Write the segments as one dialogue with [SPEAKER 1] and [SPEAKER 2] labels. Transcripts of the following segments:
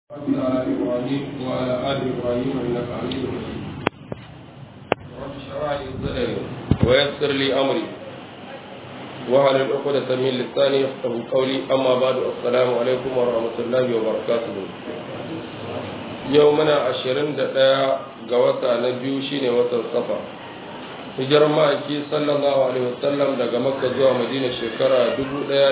[SPEAKER 1] على إبراهيم وعلى آل إبراهيم إنك حميد مجيد رب اشرح لي صدري ويسر لي أمري وعلى العقدة من لساني يفقه قولي أما بعد السلام عليكم ورحمة الله وبركاته يومنا عشرين دقيقة قوتا نبيو شيني وتر صفا hijirar ma'aiki sallallahu alaihi wasallam daga makka zuwa madina shekara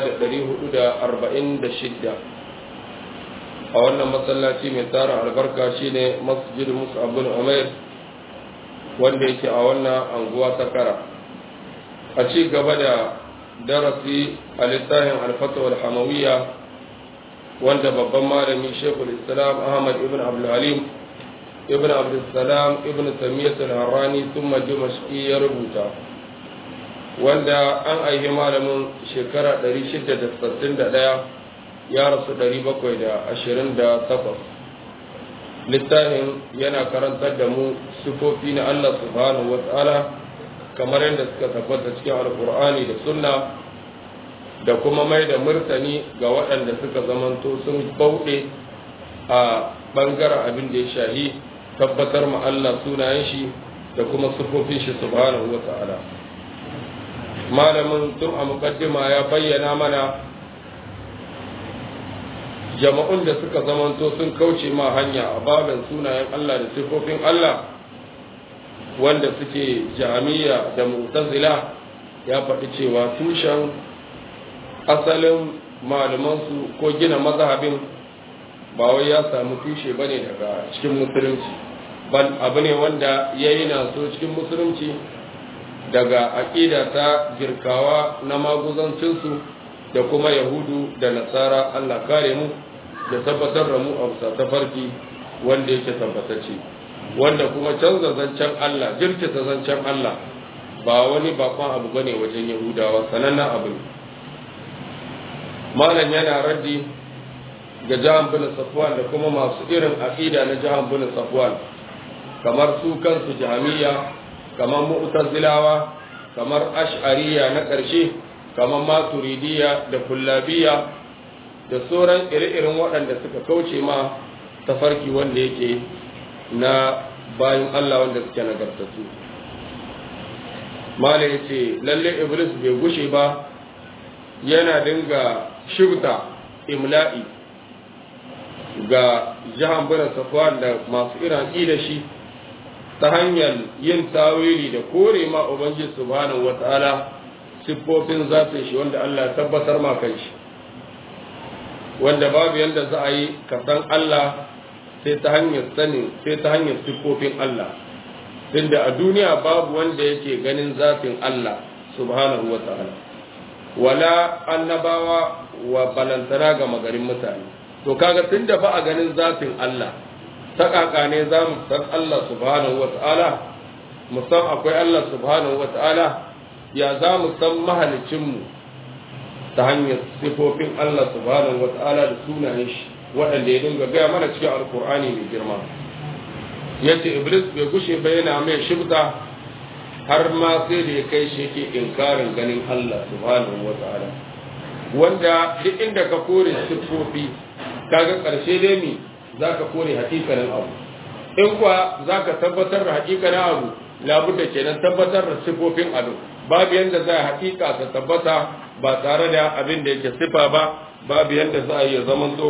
[SPEAKER 1] 1446 a wannan masallaci mai tara albarka shine masjid musa abin umair wanda yake a wannan anguwa ta kara a ci gaba da darasi a littafin alfatawar hamawiyya wanda babban malami shekul islam ahmad ibn abdulhalim ibn abdulsalam ibn tamiyyat al-harrani thumma dimashqi ya rubuta wanda an aihi malamin shekara 661 ya rasu 728 littafin yana karantar da mu sifofi na Allah subhanahu wa ta'ala kamar yadda suka tabbata cikin alkur'ani da sunna da kuma mai da murtani ga waɗanda suka zamanto sun bauɗe a ɓangaren abin da ya shahi tabbatar ma Allah sunayen shi da kuma sifofin shi subhanahu wa ta'ala malamin tun a mukaddima ya bayyana mana jama'un da suka zamanto sun kauce ma hanya a babin sunayen Allah da sifofin Allah wanda suke jami'a da mu'tazila ya faɗi cewa tushen asalin malamansu ko gina mazhabin ba wai ya samu tushe bane daga cikin musulunci ban abu ne wanda ya yi na so cikin musulunci daga aƙida ta girkawa na maguzancinsu da kuma yahudu da nasara allah kare mu da tabbatar da mu a bisa tafarki wanda yake tabbatacce wanda kuma canza zancen allah jirkita zancen allah ba wani bakon abu bane wajen yahudawa sanannen abu ne malam yana raddi ga jahan bin safwan da kuma masu irin aqida na jahan bin safwan kamar su kansu jami'a kamar mu'tazilawa kamar ash'ariya na ƙarshe kamar maturidiya da kullabiya da sauran ire-iren waɗanda suka kauce ma tafarki wanda yake na bayan Allah wanda suke nagartattu mala ya ce lalle iblis bai gushe ba yana dinga shibta imla'i ga jihan bin safwan da masu iran da shi ta hanyar yin tawili da kore ma ubangiji subhanahu wataala siffofin zatin shi wanda Allah ya tabbatar ma kan shi wanda babu yanda za a yi ka san Allah sai ta hanyar sanin sai ta hanyar siffofin Allah tunda a duniya babu wanda yake ganin zatin Allah subhanahu wataala wala annabawa wa balantana ga magarin mutane to kaga tunda ba a ganin zatin Allah ta kaka ne za mu san Allah subhanahu wata'ala mu san akwai Allah subhanahu wata'ala ya za mu san mahalicinmu ta hanyar sifofin Allah subhanahu wata'ala da sunayen shi waɗanda ya dinga gaya mana cikin alkur'ani mai girma yace iblis bai gushe ba yana mai shibta har ma sai da ya kai shi yake inkarin ganin Allah subhanahu wata'ala wanda duk inda ka kore siffofi kaga ƙarshe dai mi za ka kore hakikanin abu in kuwa za ka tabbatar da hakikanin abu labudda kenan tabbatar da sifofin abu babu yadda za a hakika ta tabbata ba tare da abin da yake sifa ba babu yadda za a yi zaman zo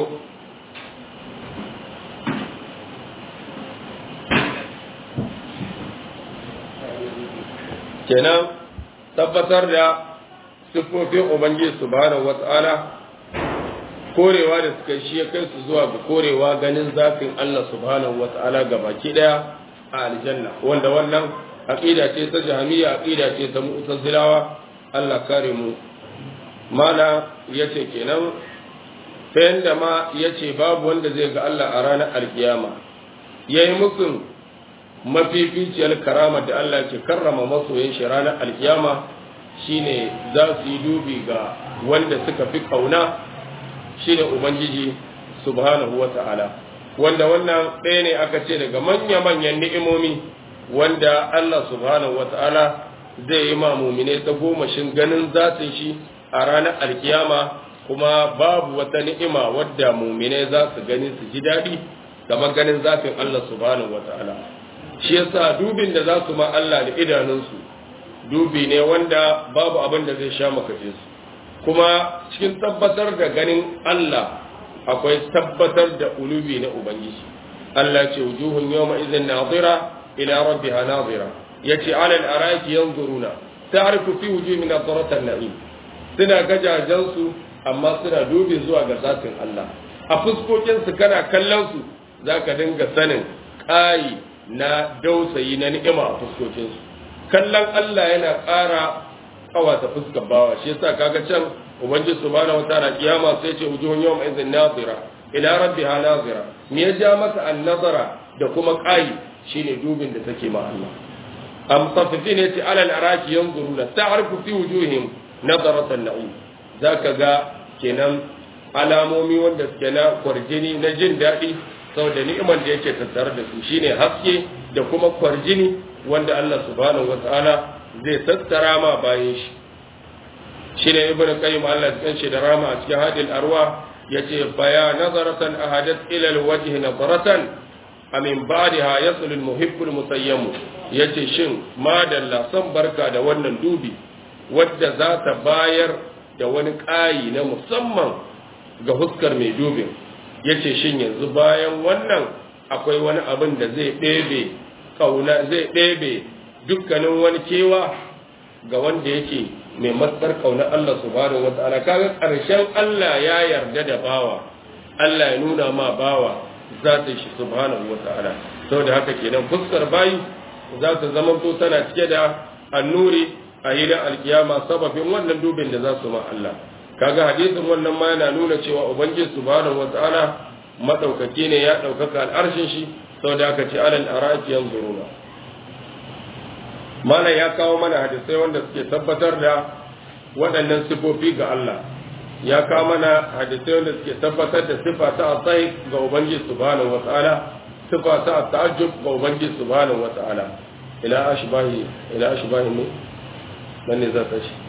[SPEAKER 1] kenan tabbatar da siffofin ubangiji subhanahu wata'ala korewa da suka shi ya kai su zuwa ga korewa ganin zafin Allah subhanahu wata'ala ga baki daya a aljanna wanda wannan aqida ce ta jahmiya aqida ce ta mu'tazilawa Allah kare mu mana yace kenan ta yanda ma yace babu wanda zai ga Allah a ranar alkiyama yayi musun mafificiyar karama da Allah ke karrama masoyin shi ranar alkiyama shine za su yi dubi ga wanda suka fi kauna shine ubangiji subhanahu wata'ala wanda wannan ɗaya ne aka ce daga manya-manyan ni'imomi wanda Allah subhanahu wata'ala zai yi ma mumine ta gomashin ganin zatin shi a ranar alkiyama kuma babu wata ni'ima wadda muminai za su gani su ji daɗi kamar ganin zafin Allah subhanahu wata'ala shi yasa dubin da za su ma Allah da idanunsu dubi ne wanda babu abin da zai sha makace su kuma cikin tabbatar da ganin Allah akwai tabbatar da ulubi na ubangiji Allah ce wujuhun yawma idhin nadira ila rabbiha nadira yace alal araki yanzuruna ta'rifu fi wujuhihim nadratan na'im suna gajajen su amma suna dubi zuwa ga zatin Allah a fuskokin su kana kallon su zaka dinga sanin kai na dausayi na ni'ima a fuskokin su kallon Allah yana ƙara kawata fuskar bawa shi yasa kaga can ubangiji subhanahu wataala kiyama sai ce wujuhun yawma idhin nadira ila rabbiha nazira me ya ja maka an-nazara da kuma kai shine dubin da take ma Allah am tafsir yace alal araki yanzuruna ta'rifu fi wujuhihim nazarat an-na'im zaka ga kenan alamomi wanda suke na kwarjini na jin daɗi saboda ni'imar da yake tattare da su shine haske da kuma kwarjini wanda Allah subhanahu wata'ala zai tattara ma bayan shi shine ibnu qayyim Allah ya kanshi da rama a cikin hadil arwa yace baya nazaratan ahadat ila alwajh nazaratan amin ba'daha yasul almuhibbu almusayyam yace shin madalla san barka da wannan dubi wadda za ta bayar da wani ƙayi na musamman ga huskar mai dubin yace shin yanzu bayan wannan akwai wani abin da zai ɗebe kauna zai ɗebe dukkanin wani kewa ga wanda yake mai matsar kauna Allah subhanahu wa ta'ala kaga ƙarshen Allah ya yarda da bawa Allah ya nuna ma bawa zatin shi subhanahu wa ta'ala saboda haka kenan fuskar bayi za ta zama to tana cike da annuri a hidan alkiyama sababin wannan dubin da za su ma Allah kaga hadisin wannan ma yana nuna cewa ubangiji subhanahu wa ta'ala madaukaki ne ya daukaka al'arshin shi saboda haka ce alal araki yanzuruna malam ya kawo mana hadisai wanda suke tabbatar da waɗannan sifofi ga Allah ya kawo mana hadisai wanda suke tabbatar da sifa ta asai ga ubangiji subhanahu wata'ala sifa ta ta'ajjub ga ubangiji subhanahu wata'ala ila ashbahi ila ashbahi ne nan ne za ta shi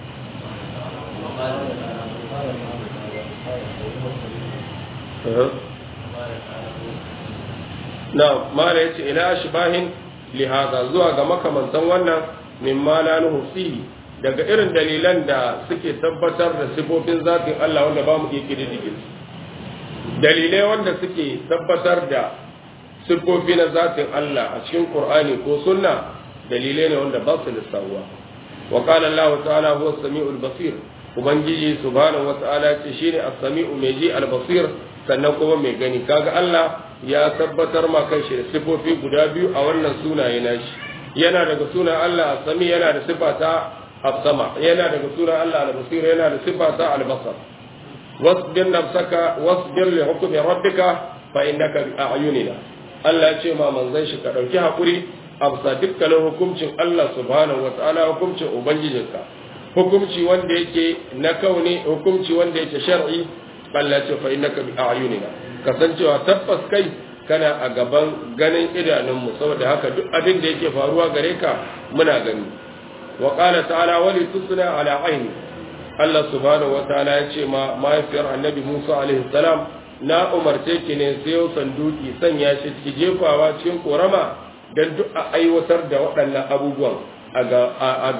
[SPEAKER 1] na mala yace ila ashbahin lihaza zuwa ga makamantan wannan mimma la nuhsihi daga irin dalilan da suke tabbatar da sifofin zatin Allah wanda ba mu iya kididdige dalilai wanda suke tabbatar da sifofi na zatin Allah a cikin Qur'ani ko sunna dalilai ne wanda ba su lissawa wa qala Allah ta'ala huwa as-sami'ul basir ubangiji subhanahu wa ta'ala ce shine as-sami'u mai ji al-basir sannan kuma mai gani kaga Allah ya tabbatar ma kanshi da sifofi guda biyu a wannan sunaye nashi yana daga sunan Allah sami yana da sifa ta as-sama yana daga sunan Allah al-basir yana da sifa ta al-basar wasbir nafsaka wasbir li hukmi rabbika fa innaka bi a'yunina Allah ya ce ma manzon shi ka dauki hakuri a bisa dukkanin hukuncin Allah subhanahu wa ta'ala hukuncin ubangijinka hukunci wanda yake na kauni hukunci wanda yake shar'i Allah ya ce fa innaka bi a'yunina kasancewa tabbas kai kana a gaban ganin idanunmu saboda haka duk abin da yake faruwa gare ka muna gani wa qala ta'ala wali tusna ala aini Allah subhanahu wa ta'ala ya ce ma mahaifiyar annabi Musa alaihi salam na umarce ki ne sayo sanduki sanya shi ki jefawa cikin korama dan duk a aiwatar da waɗannan abubuwan a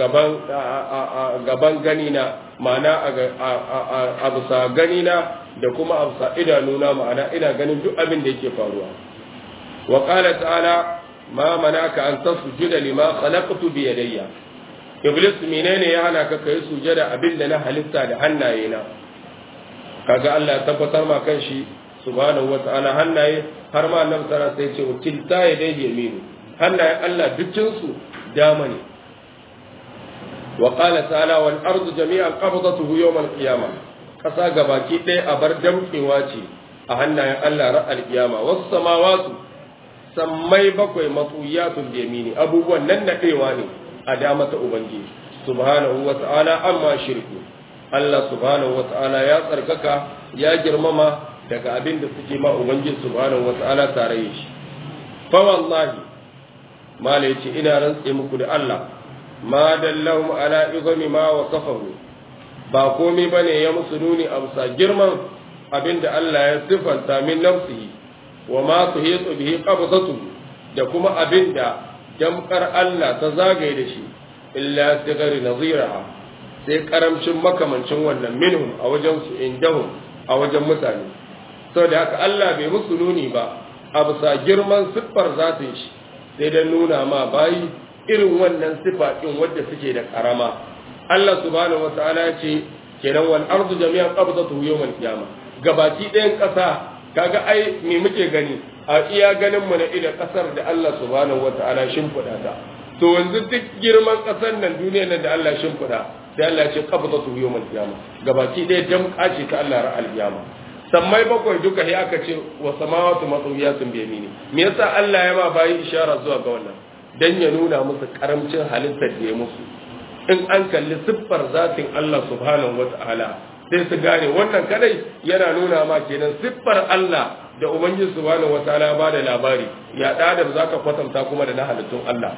[SPEAKER 1] gaban gani na ma'ana a bisa gani na da kuma a bisa idanuna ma'ana ina ganin duk abin da yake faruwa wa qala ta'ala ma manaka an tasjuda lima khalaqtu bi yadayya iblis menene ya hana ka kai sujada abin da na halitta da hannaye na kaga Allah ya tabbatar ma kanshi subhanahu wata'ala hannaye har ma annabi sallallahu alaihi wasallam sai ce kilta yadayhi yaminu hannaye Allah dukkin su dama ne wa qala ta'ala wal ardu jami'an qabdatuhu yawm al qiyamah kasa gabaki ɗaya a bar damkewa ce a hannayen Allah ra al qiyama was samawatu sammai bakwai matsuyatul yamini abubuwan nan nadewa ne a dama ta ubangiji subhanahu wa ta'ala amma shirku Allah subhanahu wa ta'ala ya tsarkaka ya girmama daga abin da suke ma ubangiji subhanahu wa ta'ala tare shi fa wallahi mala yace ina rantse muku da Allah ma dallahum ala izami ma wasafahu ba komai bane ya musu nuni a bisa girman abinda Allah ya sifanta min nafsihi wa ma tuhitu bihi qabdatu da kuma abinda jamkar Allah ta zagaye da shi illa sigari naziraha sai karamcin makamancin wannan minhum a wajen su indahum a wajen mutane saboda haka Allah bai musu nuni ba a bisa girman siffar zatin shi sai dan nuna ma bayi irin wannan sifa din wadda suke da karama Allah subhanahu wataala ya ce kenan wal ardu jami'an qabdatuhu yawmal qiyamah gabaki ɗayan ƙasa kaga ai me muke gani a iya ganin mu na ida ƙasar da Allah subhanahu wataala shimfiɗa ta to yanzu duk girman ƙasar nan duniyar nan da Allah shimfiɗa sai Allah ya ce qabdatuhu yawmal qiyamah gabaki ɗaya damƙa ce ta Allah ra'al qiyamah sammai bakwai duka sai aka ce wa samawati matawiyatun bi yamini me yasa Allah ya ma bayi ishara zuwa ga wannan dan ya nuna musu karamcin halittar da ya musu in an kalli siffar zatin Allah subhanahu wata'ala sai su gane wannan kadai yana nuna ma kenan siffar Allah da ubangiji subhanahu wata'ala ba da labari ya da da zaka kwatanta kuma da na halittun Allah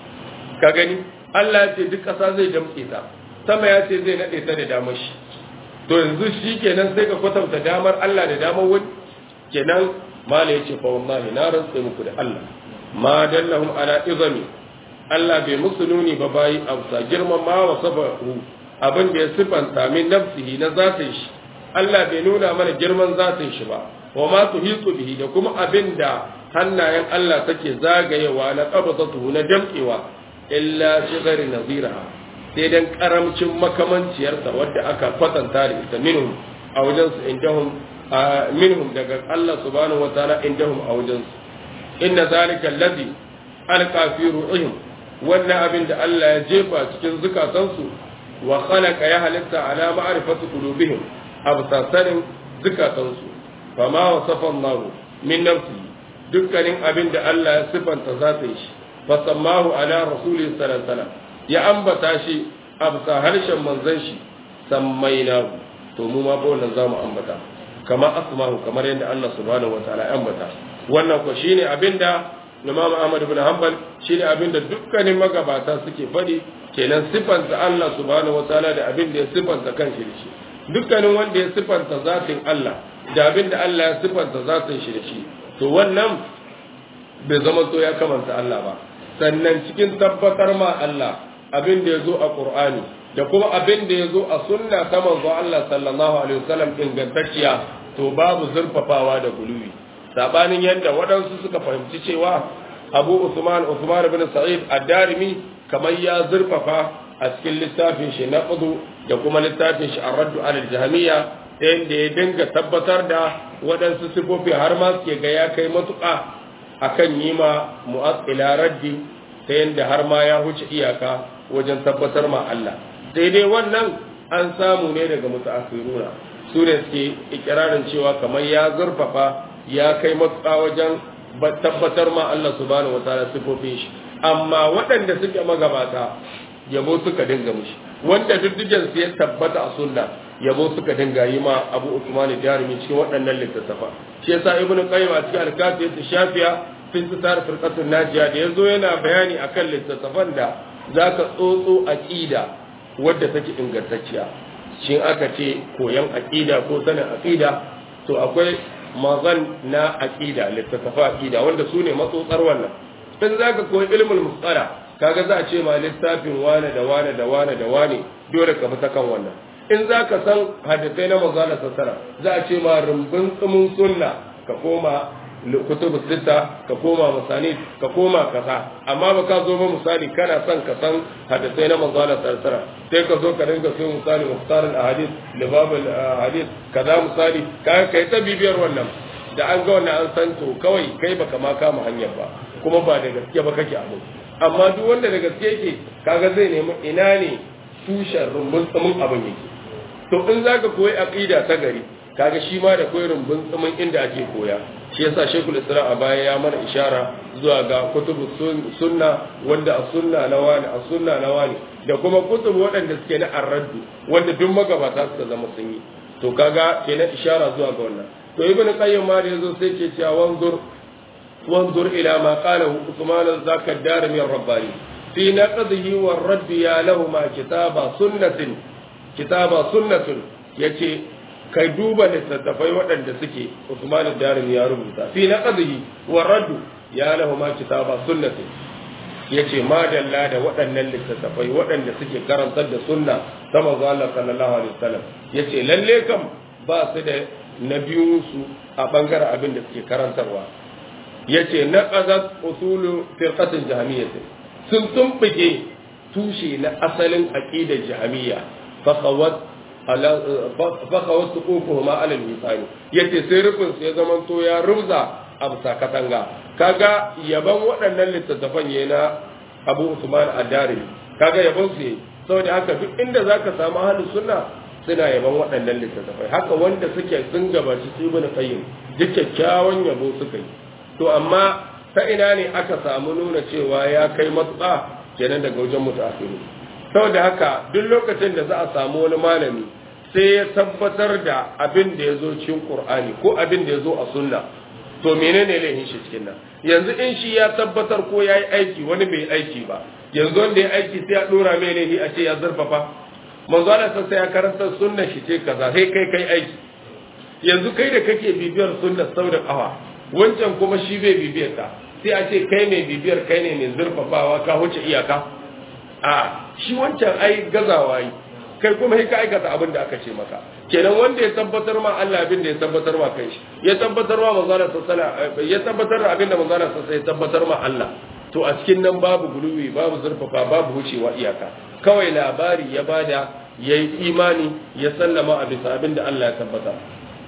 [SPEAKER 1] ka gani Allah ya ce duk ƙasa zai damƙe ta sama ya ce zai nade ta da damar shi to yanzu shi kenan sai ka kwatanta damar Allah da damar wani kenan mala ya ce fa wallahi na rantsa muku da Allah ma dallahum ala izami Allah bai musu nuni ba bayi amsa girman ma wa sabahu abin da ya sifanta min nafsihi na zatin shi Allah bai nuna mana girman zatin shi ba wa ma tuhiqu bihi da kuma abin da hannayen Allah take zagayewa na qabdatuhu na damkewa illa shigari naziraha sai dan karamcin makamanciyarsa wadda aka kwatanta da ita minhum a wajen su indahum minhum daga Allah subhanahu wa ta'ala indahum a wajen su inna zalika allazi alqa fi ru'ihim wannan abin da Allah ya jefa cikin zukatansu wa khalaqa ya halitta ala ma'rifati qulubihim abtasarin zukatansu fama wasafa Allah min nafsi dukkanin abin da Allah ya sifanta zatin shi fasammahu ala rasulihi sallallahu alaihi wasallam ya ambata shi a bisa harshen manzon shi sammainahu to mu ma ba wannan zamu ambata kama asmahu kamar yadda Allah subhanahu wataala ya ambata wannan ko shine abinda Imam Ahmad ibn Hanbal shine abinda dukkanin magabata suke faɗi kenan sifanta Allah subhanahu wataala da abinda ya sifanta kanshi da shi dukkanin wanda ya sifanta zatin Allah da abinda Allah ya sifanta zatin shi da shi to wannan bai zama so ya kamanta Allah ba sannan cikin tabbatar ma Allah abin da ya zo a Qur'ani da kuma abin da ya zo a sunna ta manzo Allah sallallahu alaihi wasallam ingantacciya to babu zurfafawa da guluwi sabanin yadda waɗansu suka fahimci cewa Abu Usman Usman ibn Sa'id ad-Darimi kamar ya zurfafa a cikin littafin shi na Qudu da kuma littafin shi Ar-Radd al-Jahmiyya ta yadda ya dinga tabbatar da waɗansu sifofi har ma suke ga ya kai matuƙa akan yi ma mu'aqqila raddi ta yadda har ma ya huce iyaka wajen tabbatar ma Allah sai dai wannan an samu ne daga mutaakhiruna su ne suke ikirarin cewa kamar ya zurfafa ya kai matuƙa wajen tabbatar ma Allah subhanahu wataala sifofin shi amma waɗanda suke magabata yabo suka dinga mushi wanda duddugen su ya tabbata a sunna yabo suka dinga yi ma Abu Usman Darimi cikin waɗannan littattafa shi yasa Ibn Qayyim a cikin al-Kafiyat shafiya fi sitar firqatun najiya da yazo yana bayani akan littattafan da zaka tsotso aqida wadda take ingantacciya shin aka ce koyan aqida ko sanin aqida to akwai mazan na aqida littattafa aqida wanda su ne matsotsar wannan in zaka koyi ilmul musala kaga za a ce ma littafin wane da wane da wane da wane dole ka bi ta kan wannan in za ka san hadisai na manzala sassara za a ce ma rumbun tsumin sunna ka koma kutubu sita ka koma misali ka koma kaza amma ba ka zo ba misali kana son ka san hadisai na manzala sassara sai ka zo ka dinga so misali muhtar al-ahadith libab al-ahadith kaza misali ka kai ta bibiyar wannan da an ga wannan an san to kawai kai baka ma kama hanyar ba kuma ba da gaske ba kake abu amma duk wanda da gaske yake kaga zai nemi ina ne tushen rumbun tsumin abin yake to in zaka koyi aqida ta gari kaga shi ma da koyi rumbun tsumin inda ake koya shi yasa shekul isra a baya ya mana ishara zuwa ga kutubu sunna wanda a sunna na wani a sunna na wani da kuma kutubu waɗanda suke na arraddu wanda duk magabata suka zama sun yi to kaga kenan ishara zuwa ga wannan to ibnu qayyim ma da yazo sai ke cewa wanzur وانظر إلى ما قاله عثمان ذاك الدارمي الرباني في نقضه والرد يا لهما كتاب سنة kitaba sunnatun yace kai duba littattafai waɗanda suke Usman Darim ya rubuta fi naqdihi wa raddu ya lahu ma kitaba sunnatun yace madalla da waɗannan littattafai waɗanda suke karantar da sunna ta manzo Allah sallallahu alaihi wasallam yace lalle kam ba su da na biyun su a bangaren abin da suke karantarwa yace naqadat usulu firqatin jahmiyyah sun tumbuke tushe na asalin aqidar jahmiyya fa khawat ala fa khawat suqufuhuma ala al-misani yace sai rufin sai zaman to ya rubza a bisa katanga kaga yaban waɗannan littattafan yayi na Abu Usman Ad-Dari kaga yaban su saboda haka duk inda zaka samu ahlus sunna suna yaban waɗannan littattafai haka wanda suke sun gabaci Ibn Qayyim duk kyakkyawan yabo suka yi to amma ta ina ne aka samu nuna cewa ya kai matuƙa kenan daga wajen mutafiru saboda haka duk lokacin da za a samu wani malami sai ya tabbatar da abin da ya zo cikin Qur'ani ko abin da ya zo a sunna to menene laifin shi cikin nan yanzu in shi ya tabbatar ko ya yi aiki wani bai aiki ba yanzu wanda ya aiki sai ya dora mai laifi a ce ya zurfafa manzo Allah sai ya karanta sunnar shi ce kaza sai kai kai aiki yanzu kai da kake bibiyar sunnar sau da kafa wancan kuma shi bai bibiyar ta sai a ce kai mai bibiyar kai ne mai zurfafawa ka wuce iyaka a shi wancan ai gazawa yi kai kuma ka aikata abin da aka ce maka kenan wanda ya tabbatar ma Allah abin da ya tabbatar ma kai shi ya tabbatar ma manzala sallallahu ya tabbatar da abin da manzala sallallahu ya tabbatar ma Allah to a cikin nan babu guluwi babu zurfafa babu wucewa iyaka kawai labari ya bada yayi imani ya sallama a bisa abin da Allah ya tabbatar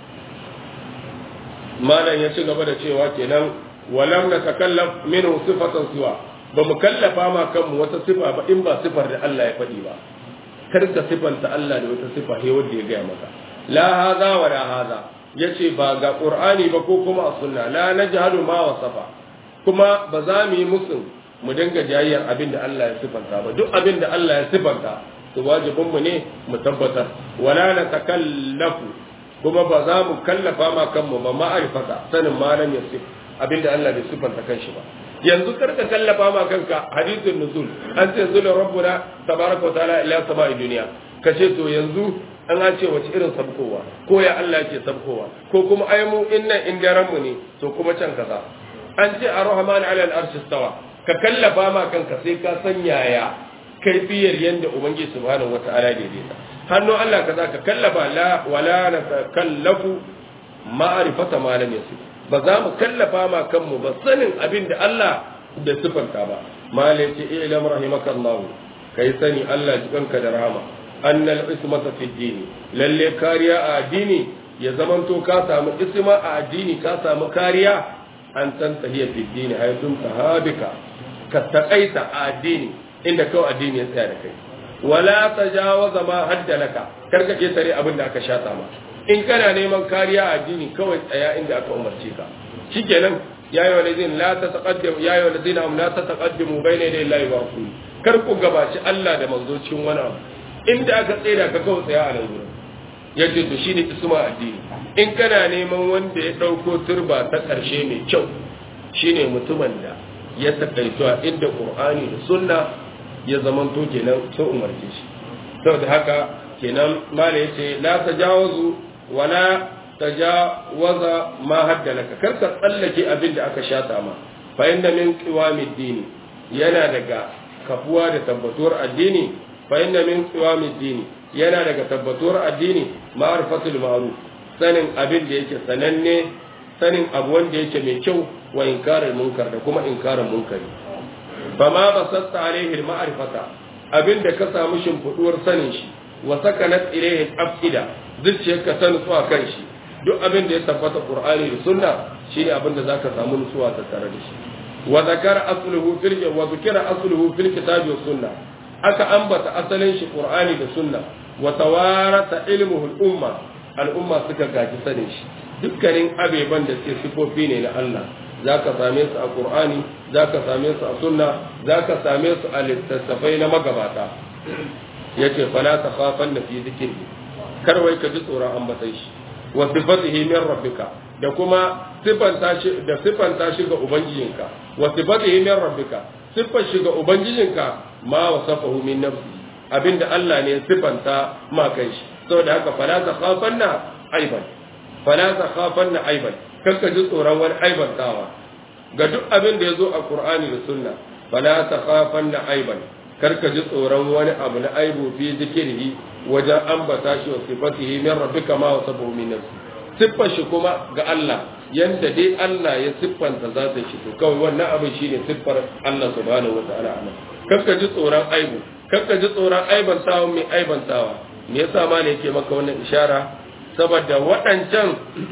[SPEAKER 1] malam ya ci gaba da cewa kenan walam na takallaf minhu sifatan siwa ba mu kallafa ma kanmu wata sifa ba in ba sifar da Allah ya faɗi ba kar ka sifanta Allah da wata sifa he wanda ya gaya maka la hadha wa la hadha yace ba ga qur'ani ba ko kuma a sunna la najhalu ma wasafa kuma ba za mu yi musu mu dinga jayyar abin da Allah ya sifanta ba duk abin da Allah ya sifanta to wajibin mu ne mu tabbatar wala na takallafu kuma ba za mu kallafa ma kanmu ba ma'arifata sanin malam ya sif abinda Allah bai sifanta kanshi ba yanzu karka kallafa ma kanka hadithun nuzul an ce zula rabbuna tabaraka wa ta'ala ila sama'i duniya kace to yanzu an an ce wace irin sabkowa ko ya Allah ke sabkowa ko kuma ai mu inna indaran mu ne to kuma can kaza an ce ar-rahman ala al-arsh istawa ka kallafa ma kanka sai ka san yaya kaifiyar yanda ubangiji subhanahu wa ta'ala daidaita hannu Allah kaza ka kallafa la wala na kallafu ma'rifata ma lam yasif ba za mu kallafa ma kanmu ba sanin abin da Allah da sifanta ba malai ce ilam rahimakallahu kai sani Allah jikanka da rahama annal ismata fi dini lalle kariya a addini ya zamanto ka samu isma a addini ka samu kariya an tantahiya fi dini haytun tahabika ka takaita a addini inda kawai addini ya tsaya da kai wala tajawaza ma hadda laka karka ke tare abin da aka shata ma in kana neman kariya a addini kawai tsaya inda aka umarce ka shikenan ya yi walazin la ta taqaddam ya yi walazin am la ta taqaddamu bayna yaday Allah wa rasuli kar ku gabaci Allah da manzo cikin wani abu inda aka tsaya ka kawai tsaya a nan gurin yace to shine isma addini in kana neman wanda ya dauko turba ta karshe mai kyau shine mutumin da ya takaito a inda Qur'ani da Sunna ya zamanto kenan sun umarce shi saboda haka kenan mala yace la tajawazu wala tajawaza ma hadda laka kar ka tsallake abin da aka shata ma fa inna min qiwamid dini yana daga kafuwa da tabbatuwar addini fa inna min qiwamid dini yana daga tabbatuwar addini ma'rifatul ma'ruf sanin abin da yake sananne sanin abu wanda yake mai kyau wa inkarar munkar da kuma inkarar munkari fama basatta alaihi al-ma'rifata abinda ka samu shimfiduwar sanin shi wa sakanat ilayhi al-afida zuciyarka ta nutsuwa kan shi duk abin da ya tabbata qur'ani da sunna shine abin da zaka samu nutsuwa ta tare da shi wa zakara asluhu fil wa zikra asluhu fil kitabi was sunna aka ambata asalin shi qur'ani da sunna wa tawarata ilmuhu al-umma al-umma suka gaji sanin shi dukkanin abeban da suke sifofi ne na Allah za ka same su a ƙur'ani za ka same su a sunna za ka same su a littattafai na magabata ya ce fala ta fafan da fi zikiri kar wai ka ji tsoron ambatan shi wa sifatihi min rabbika da kuma sifanta shi da sifanta shi ga ubangijinka wa sifatihi min rabbika sifar shi ga ubangijinka ma wasafahu min nafsi abinda Allah ne ya sifanta ma kai shi saboda haka fala ta khafanna aiban fala ta khafanna aiban kakka ji tsoron wani aibantawa ga duk abin da ya zo a Qur'ani da Sunna fala ta khafanna aiban karka ji tsoron wani abu na aibu fi zikirhi wajen ambata shi wa sifatihi min rabbika ma wasabu min nafsi siffar shi kuma ga Allah yanda dai Allah ya siffanta za ta shi to kawai wannan abin shine siffar Allah subhanahu wa ta'ala anan kakka ji tsoron aibu kakka ji tsoron aibantawa mai aibantawa me yasa ma ne yake maka wannan ishara saboda waɗancan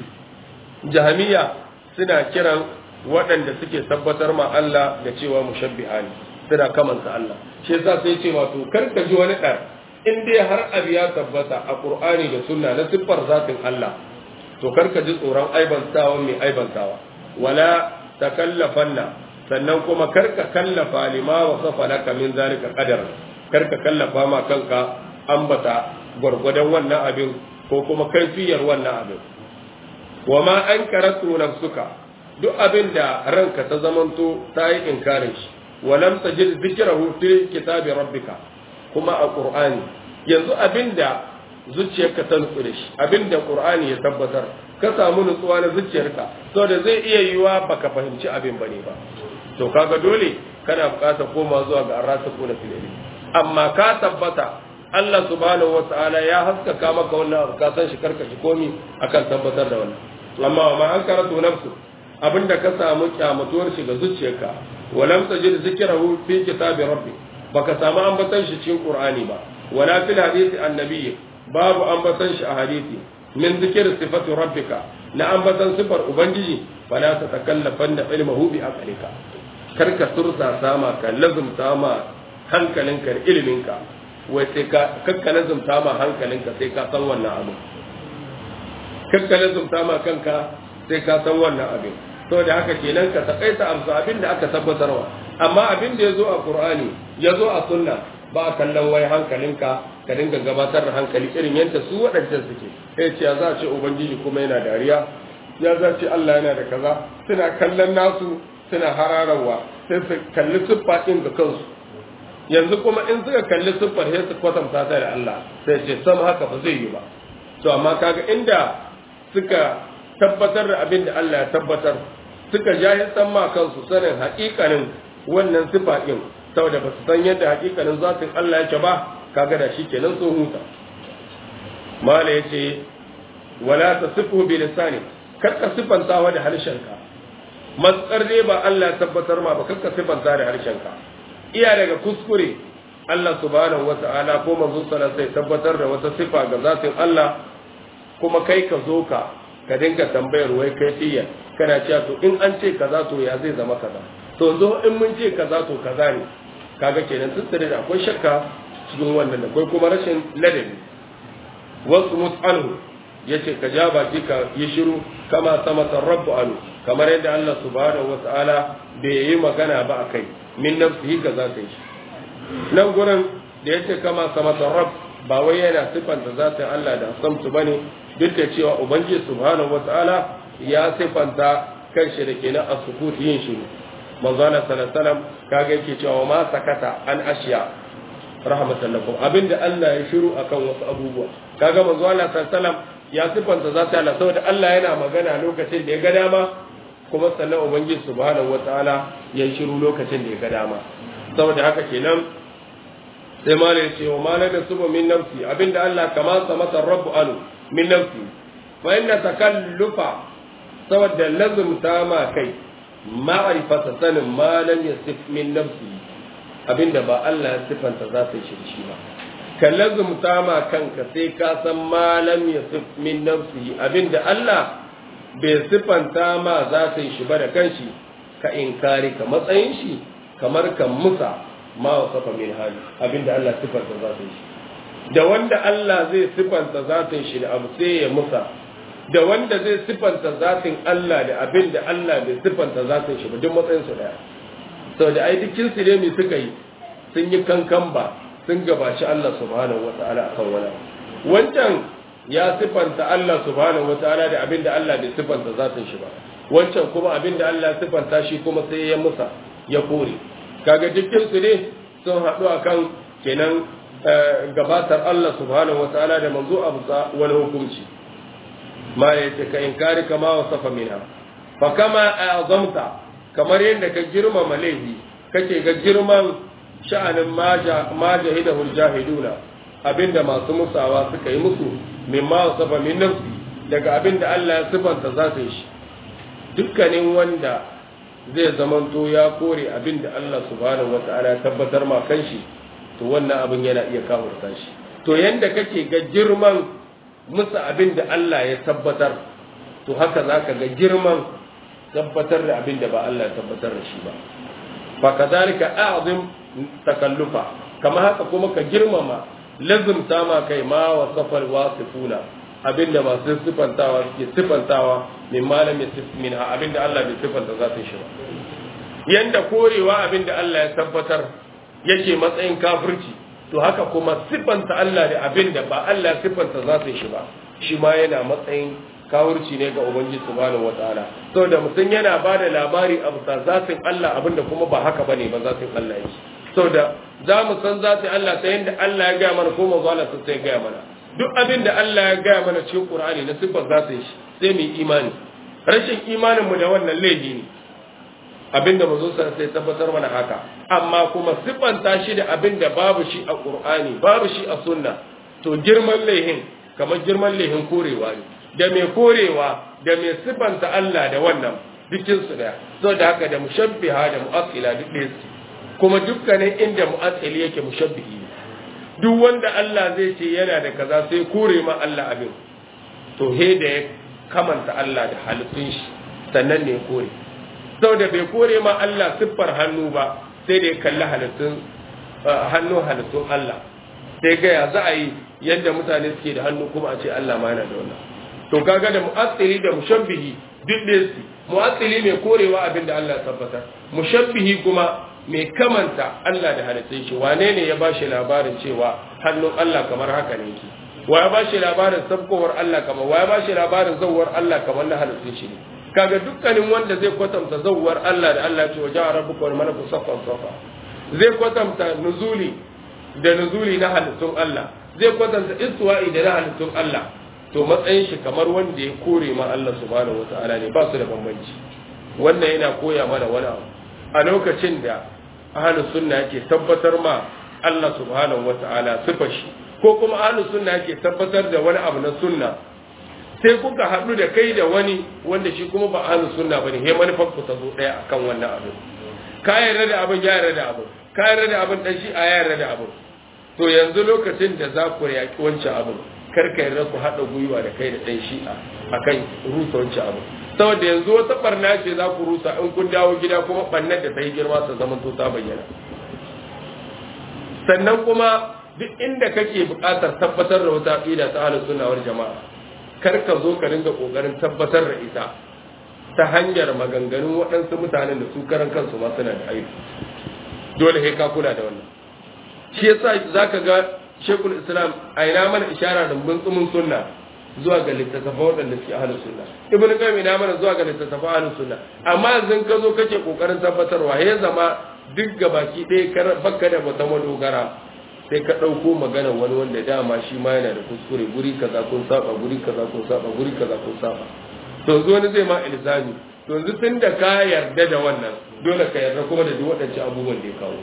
[SPEAKER 1] jahamiya suna kiran waɗanda suke tabbatar ma Allah da cewa mushabbiha ne suna kamanta Allah shi yasa sai ce wato kar ka ji wani ɗan in dai har abu ya tabbata a Qur'ani da Sunna na siffar zatin Allah to kar ka ji tsoron aibantawa mai aibantawa wala takallafanna sannan kuma kar ka kallafa lima wa safa laka min zalika qadar kar ka kallafa ma kanka ambata gwargwadon wannan abin ko kuma kaifiyar wannan abin wa ma an karatu nafsuka duk abin da ranka ta zamanto ta yi inkarin shi walam tajid zikrahu fi kitabi rabbika kuma a qur'ani yanzu abin da zuciyarka ta nutsu da shi abin da qur'ani ya tabbatar ka samu nutsuwa na zuciyarka saboda zai iya yiwa baka fahimci abin bane ba to kaga dole kana bukatar koma zuwa ga arrasikuna fil ilmi amma ka tabbata Allah subhanahu wata'ala ya haskaka maka wannan abu ka san shi karkashi komi akan tabbatar da wannan amma wa ma an karatu nafsu abinda ka samu kyamatuwar shi ga zuciyarka walam tajid zikrahu fi kitabi rabbi baka samu ambatan shi cikin qur'ani ba wala fil hadisi annabi babu ambatan shi a hadisi min zikir sifati rabbika na ambatan sifar ubangiji fala ta takallafanna ilmuhu bi aqlika karka sursa sama ka lazumta ma hankalinka da iliminka wai sai ka kakka lazumta ma hankalinka sai ka san wannan abu kakka lazumta ma kanka sai ka san wannan abin to da haka kenan ka takaita amsa abin da aka tabbatarwa amma abin da ya zo a qur'ani ya zo a sunna ba a kallon wai hankalinka ka dinga gabatar da hankali irin yadda su waɗancan suke sai ce za a ce ubangiji kuma yana dariya ya za ce Allah yana da kaza suna kallon nasu suna hararawa sai su kalli siffa ɗin ga kansu yanzu kuma in suka kalli siffar sai su kwatanta ta da Allah sai ce sam haka ba zai yi ba to amma kaga inda suka tabbatar da abin da Allah ya tabbatar suka jahi san ma kansu sanin haƙiƙanin wannan siffa ɗin saboda ba su san yadda haƙiƙanin zatin Allah yake ba kaga da shi kenan sun huta mala yace wala tasifu bi lisani kakka sifantawa da harshenka matsar dai ba Allah ya tabbatar ma ba kakka sifanta da harshenka iya daga kuskure Allah subhanahu wata'ala ko manzo sallallahu alaihi tabbatar da wata sifa ga zatin Allah kuma kai ka zo ka ka dinga tambayar wai kaifiya kana cewa to in an ce kaza to ya zai zama kaza to zo in mun ce kaza to kaza ne kaga kenan sun da akwai shakka cikin wannan da akwai kuma rashin ladabi wasu mus'anhu yace ka ja baki ka yi shiru kama sama rabbu anu kamar yadda Allah subhanahu wata'ala bai yi magana ba akai min nafsihi ka za ta yi nan gurin da yace kama sama rabb ba wai yana sifanta zatin Allah da samtu bane duk da cewa ubangiji subhanahu wata'ala ya sifanta kanshi da kenan a sukuti yin shiru manzo Allah sallallahu alaihi wasallam kaga yake cewa ma sakata an ashiya rahmatan lakum abinda Allah ya shiru akan wasu abubuwa kaga manzo Allah sallallahu alaihi wasallam ya sifanta za ta Allah saboda Allah yana magana lokacin da ya ga dama kuma sannan ubangiji subhanahu wataala ya shiru lokacin da ya ga dama saboda haka kenan sai mala ya ce wa mala da subu min nafsi abinda Allah kama sa masa rabbu anu min nafsi fa inna takallufa saboda lazumta ma kai ma'rifata sanin ma lam yasif min nafsi abinda ba Allah ya sifanta za ta shi shi ba ka lazumta ma kanka sai ka san malam ya sif min nafsihi abinda Allah bai sifanta ma za ta yi shi ba da kanshi ka inkari ka matsayin shi kamar kan musa ma wasafa min hali abinda Allah sifanta za ta yi shi da wanda Allah zai sifanta zatin shi da abu sai ya musa da wanda zai sifanta zatin Allah da abin da Allah bai sifanta zatin shi ba duk matsayin su daya saboda ai dukkin su ne mai suka yi sun yi kankan ba sun gabaci Allah subhanahu wa ta'ala a kan wani wancan ya sifanta Allah subhanahu wa ta'ala da abin da Allah bai sifanta zatin shi ba wancan kuma abin da Allah sifanta shi kuma sai ya musa ya kore kaga dukkan su ne sun haɗu akan kenan gabatar Allah subhanahu wa ta'ala da manzo a bisa wani hukunci ma ya ce ka inkari kama wa safa minha fa kama azamta kamar yadda ka girmama laifi kake ga girman sha'anin ma jahidahul jahiduna abinda masu musawa suka yi musu mimma wa safa min nafsi daga abinda Allah ya sifanta za su yi shi dukkanin wanda zai zamanto ya kore abinda Allah subhanahu wa ta'ala ya tabbatar ma kanshi to wannan abin yana iya kafurta shi to yanda kake ga girman musu abin da Allah ya tabbatar to haka za ka ga girman tabbatar da abin da ba Allah ya tabbatar da shi ba fa kazalika a'zim takallufa kama haka kuma ka girmama lazumta ma kai ma wa safar wasifuna abin da masu sifantawa suke sifantawa min malamin min abin da Allah bai sifanta za su shi ba yanda korewa abin da Allah ya tabbatar yake matsayin kafirci to haka kuma siffanta Allah da abin da ba Allah siffanta za su shi ba shi ma yana matsayin kawurci ne ga Ubangiji subhanahu wataala saboda mutum yana ba da labari a bisa zatin Allah abin da kuma ba haka bane ba zatin Allah yake saboda za mu san zatin Allah ta yadda Allah ya gaya mana ko manzo Allah sai ya gaya mana duk abin da Allah ya gaya mana cikin Qur'ani na siffar zatin shi sai mu yi imani rashin imanin mu da wannan laifi ne abinda mazo sai tabbatar mana haka amma kuma siffanta shi da abinda babu shi a qur'ani babu shi a sunna to girman laihin kamar girman laihin korewa ne da mai korewa da mai siffanta Allah da wannan dukkin su daya so da haka da mushabbiha da mu'attila duk ɗaya su kuma dukkanin inda mu'attili yake mushabbihi ne duk wanda Allah zai ce yana da kaza sai kore ma Allah abin to he da ya kamanta Allah da halittun shi sannan ne kore saboda bai kore ma Allah siffar hannu ba sai da ya kalli halittun hannun halittun Allah sai ga ya za a yi yadda mutane suke da hannu kuma a ce Allah ma yana da wannan to kaga da mu'assili da mushabbihi duk da su mu'assili mai korewa abin da Allah ya tabbatar mushabbihi kuma mai kamanta Allah da halittun shi wane ne ya bashi labarin cewa hannun Allah kamar haka ne yake wa ya bashi labarin sabkowar Allah kamar wa ya bashi labarin zawwar Allah kamar na halittun shi ne kaga dukkanin wanda zai kwatanta zawwar Allah da Allah ce wajen rabbuka wal malaku saffan safa zai kwatanta nuzuli da nuzuli na halittun Allah zai kwatanta istiwa'i da na halittun Allah to matsayin shi kamar wanda ya kore ma Allah subhanahu wata'ala ne ba su da bambanci wannan yana koya mana wani abu a lokacin da ahlus sunna yake tabbatar ma Allah subhanahu wata'ala sifar shi ko kuma ahlus sunna yake tabbatar da wani abu na sunna sai kuka haɗu da kai da wani wanda shi kuma ba ahlus sunna bane he manufar ku ta zo ɗaya akan wannan abin ka yarda da abin ya yarda da abin ka yarda da abin dan shi a yarda da abin to yanzu lokacin da za ku yaƙi wancan abin kar ka yarda ku haɗa gwiwa da kai da ɗan shi'a akan rusa wancan abin saboda yanzu wata barna ce za ku rusa in kun dawo gida kuma barnar da ta yi girma ta zama to ta bayyana sannan kuma duk inda kake buƙatar tabbatar da wata aqida ta ahlus sunna wal jama'a kar ka zo ka dinga kokarin tabbatar da ita ta hanyar maganganun waɗansu mutanen da su karan kansu ma suna da aiki dole sai ka kula da wannan shi yasa zaka ga shekul islam a ina mana ishara da buntsumin sunna zuwa ga littattafa waɗanda suke ahlus sunna ibn qayyim ina mana zuwa ga littattafa ahlus sunna amma yanzu ka zo kake kokarin tabbatarwa ya zama duk gabaki ɗaya kar baka da wata madogara sai ka ɗauko magana wani wanda dama shi ma yana da kuskure guri kaza kun saba guri kaza kun saba guri kaza kun saba to yanzu wani zai ma ilzami to yanzu tun da ka yarda da wannan dole ka yarda kuma da duk waɗancan abubuwan da ya kawo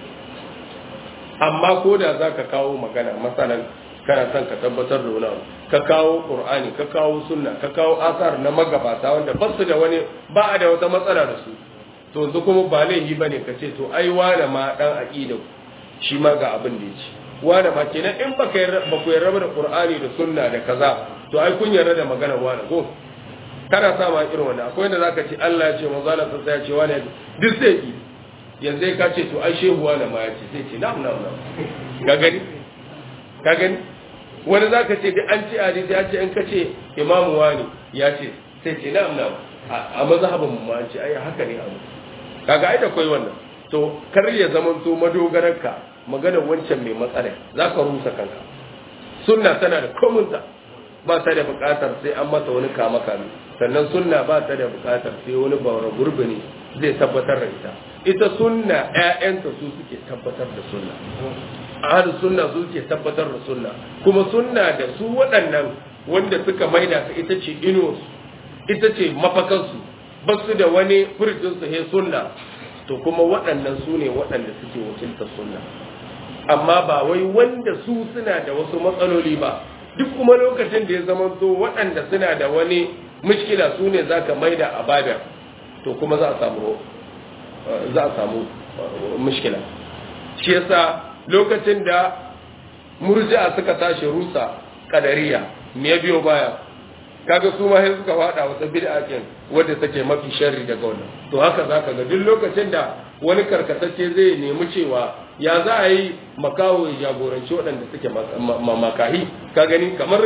[SPEAKER 1] amma ko da za ka kawo magana masalan kana son ka tabbatar da wani ka kawo qur'ani ka kawo sunna ka kawo asar na magabata wanda ba su da wani ba a da wata matsala da su to yanzu kuma ba laifi bane ka ce to ai wane ma dan aqida shi ma ga abin da yake wane ma kenan in baka yarda ba ku yarda da qur'ani da sunna da kaza to ai kun yarda da maganar wane ko kana sa ma irin wannan akwai wanda zaka ce Allah ya ce manzo Allah sai ya ce wane duk sai ki yanzu ka ce to ai shehu wane ma ya ce sai ce na'am na'am na'am ka gani ka gani wani za ka ce da an ce hadisi ya ce in ka ce imamu wani ya ce sai ce na'am na'am a mazhabin mu an ce ai haka ne abu kaga ai da koyi wannan to kar ya zaman to madogararka maganar wancan mai matsala za ka rusa kanka sunna tana da komunta ba ta da buƙatar sai an mata wani kama kame sannan sunna ba ta da buƙatar sai wani baura gurbi ne zai tabbatar da ita ita sunna ƴaƴanta su suke tabbatar da sunna ahlus sunna su suke tabbatar da sunna kuma sunna da su waɗannan wanda suka maida ta ita ce ino ita ce mafakansu ba su da wani furjin su he sunna to kuma waɗannan su ne waɗanda suke wakiltar sunna amma ba wai wanda su suna da wasu matsaloli ba duk kuma lokacin da ya zama to waɗanda suna da wani mushkila su ne za ka maida a babin to kuma za a samu za a samu mushkila shi yasa lokacin da murji'a suka tashi rusa kadariya me ya biyo baya kaga su ma sai suka fada wata bid'a kin wanda take mafi sharri daga wannan to haka zaka ga duk lokacin da wani karkatacce zai nemi cewa ya za a yi makaho ya jagoranci waɗanda suke makahi ka gani kamar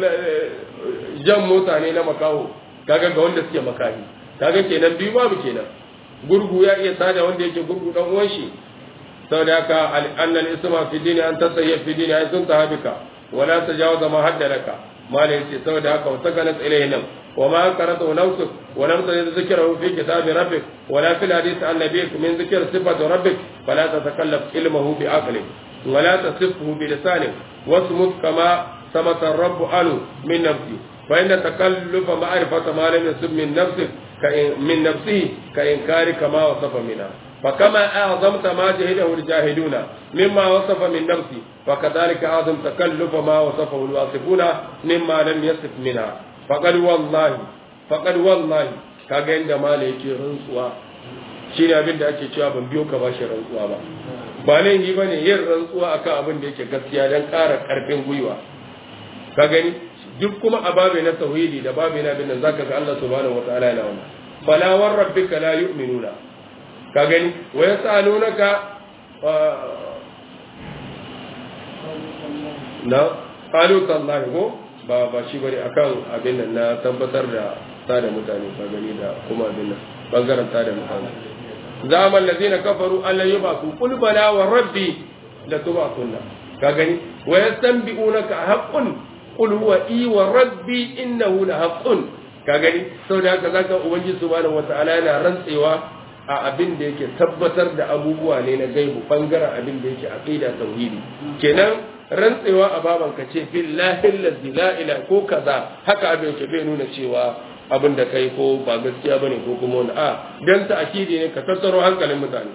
[SPEAKER 1] jan mota ne na makaho kaga ga wanda suke makahi kaga kenan biyu babu kenan gurgu ya iya tada wanda yake gurgu dan uwan shi saboda haka annal isma fi dini an tasayya fi dini ay sun tahabika wala tajawaza ma haddalaka mala yace saboda haka wa takalat ilayhi nam wa ma qaratu nafsuk wa lam tajid dhikrahu fi kitabi rabbik wala fil hadith an nabiyik min dhikr sifati rabbik fala tatakallaf ilmuhu bi aqli ولا تصفه بلسانك واصمت كما صمت الرب عنه من نفسه فإن تكلف معرفة ما لم يصب من نفسك من نفسه كإنكارك ما وصف منها فكما أعظمت ما جهده الجاهدون مما وصف من نفسه فكذلك أعظم تكلف ما وصفه الواصفون مما لم يصف منها فقد والله فقد والله kaga inda mala yake rantsuwa shi ne abin da ake cewa ban biyo ka bashi rantsuwa ba ba laifi ba ne yin rantsuwa akan abin da yake gaskiya don ƙara ƙarfin gwiwa ka gani duk kuma a babe na tauhidi da babe na bin nan zaka ga Allah subhanahu wataala yana wannan fala war rabbika la yu'minuna ka gani wa yasalunaka na qalu tallahi ko ba ba shi bane akan abin nan na tabbatar da tada mutane ka gani da kuma abin nan bangaren tada mutane zaman ladina kafaru alla yubatu qul bala wa rabbi la tubatunna ka gani wa yastanbi'unaka haqqun qul huwa i wa rabbi innahu la haqqun ka gani saboda haka zaka ubangiji subhanahu wataala yana rantsewa a abin da yake tabbatar da abubuwa ne na gaibu bangaren abin da yake aqida tauhidi kenan rantsewa a baban ka ce billahi allazi la ilaha ko kaza haka abin ke bai nuna cewa abin da kai ko ba gaskiya bane ko kuma wani a dan ta akidi ne ka tattaro hankalin mutane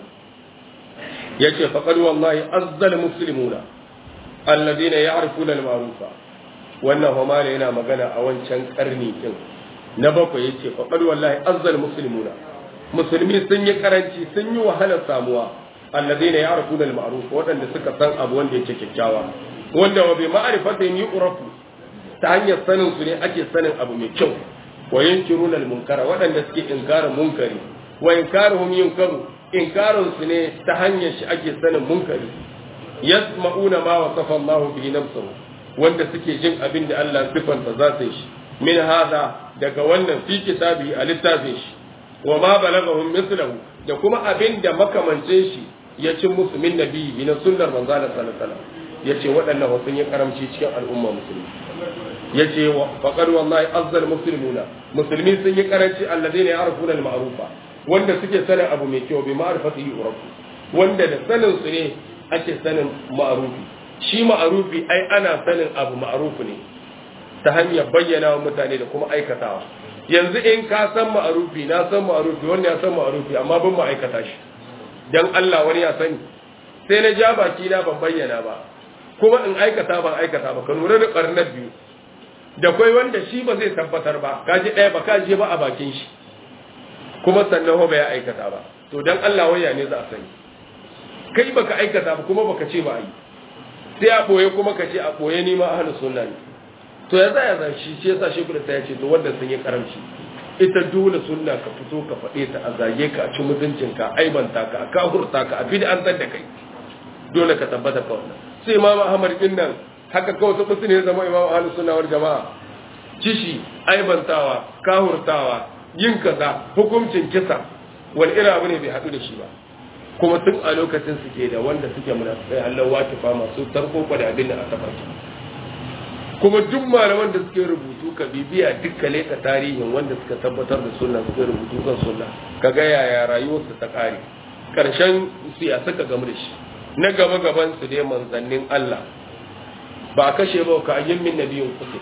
[SPEAKER 1] yace faqad wallahi azzal muslimuna alladhina ya'rifuna al-ma'rufa wannan homala yana magana a wancan karni din na bakwai yace faqad wallahi azzal muslimuna musulmi sun yi karanci sun yi wahalar samuwa alladhina ya'rifuna al-ma'ruf wadanda suka san abu wanda yake kyakkyawa wanda wa bi ma'rifatin yu'rafu ta hanyar sanin su ne ake sanin abu mai kyau wa yankiruna al-munkara wadanda suke inkarin munkari wa inkaruhum yunkaru inkarin su ne ta hanyar shi ake sanin munkari yasma'una ma wasafa Allahu bihi nafsuhu wanda suke jin abin da Allah sifanta za su shi min hada daga wannan fi kitabi a littafin shi wa ma balagahum mithlahu da kuma abin da makamancin shi ya ci musu min nabi na sunnar manzo Allah sallallahu alaihi wasallam yace waɗannan wa sun yi karamci cikin al'umma musulmi yace faqad wallahi azzal muslimuna musulmi sun yi karanci alladheena ya'rifuna al-ma'rufa wanda suke sanin abu mai kyau bi ma'rifatihi urafu wanda da sanin su ne ake sanin ma'rufi shi ma'rufi ai ana sanin abu ma'rufi ne ta hanyar bayyana wa mutane da kuma aikatawa yanzu in ka san ma'arufi na san ma'arufi wani ya san ma'arufi amma ban ma aikata shi dan Allah wani ya sani sai na ja baki na ban bayyana ba kuma in aikata ban aikata ba ka lura da karnar biyu da kai wanda shi ba zai tabbatar ba ka ji ɗaya ba ka je ba a bakin shi kuma sannan ba ya aikata ba to dan Allah waya ne za a sani kai baka aikata ba kuma baka ce ba yi sai a boye kuma ka ce a boye ni ma ahlus sunna ne to ya zaya zan shi shi yasa shi ta ya ce to wanda sun yi karamci ita dole sunna ka fito ka faɗe ta a zage ka a ci mutuncin ka aibanta ka a kahurta ka a bid'antar da kai dole ka tabbata ka wannan sai imam ahmad din nan haka kawai su musu ne zama imam ahlus sunna wal jama'a kishi aibantawa kahurtawa yin kaza hukuncin kisa wal ira abu ne bai haɗu da shi ba kuma tun a lokacin suke da wanda suke munafikai Allah watifa masu tarko da abin da a tafarki kuma duk malaman da suke rubutu ka bibiya duk ka leka tarihin wanda suka tabbatar da sunna suke rubutu kan sunna ka ga yaya rayuwarsu ta kare karshen su ya suka gamu da shi na gaba gaban su dai manzannin Allah ba kashe ba ka ayyin min nabiyin kuke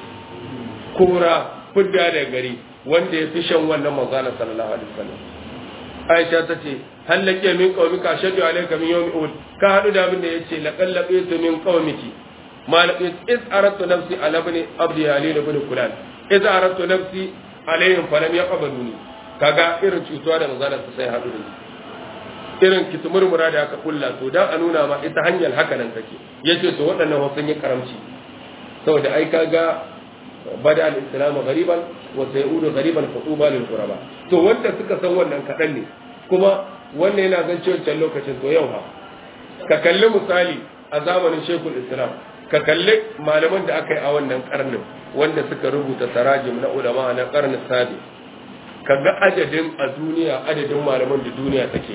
[SPEAKER 1] kora fudda da gari wanda ya fi shan wannan manzana sallallahu alaihi wasallam Aisha ta ce hallake min qaumika shaddu alayka min yawmi uhud ka hadu da abin da yace laqad laqitu min qaumiki ma laqit iz aradtu nafsi ala ibn abdi halil ibn fulan iz aradtu nafsi alayhim falam yaqbaluni kaga irin cutuwa da manzana ta sai hadu da irin kitumurmura da aka kulla to dan a nuna ma ita hanyar haka nan take yace to waɗannan wasu yi karamci saboda ai kaga bada al-islam ghariban wa sayudu ghariban fatuba lil quraba to wanda suka san wannan kadan ne kuma wannan yana zan cewa can lokacin to yau ha ka kalli misali a zamanin shekul islam ka kalli malaman da aka yi a wannan karnin wanda suka rubuta tarajim na ulama na karnin sabi kaga adadin a duniya adadin malaman da duniya take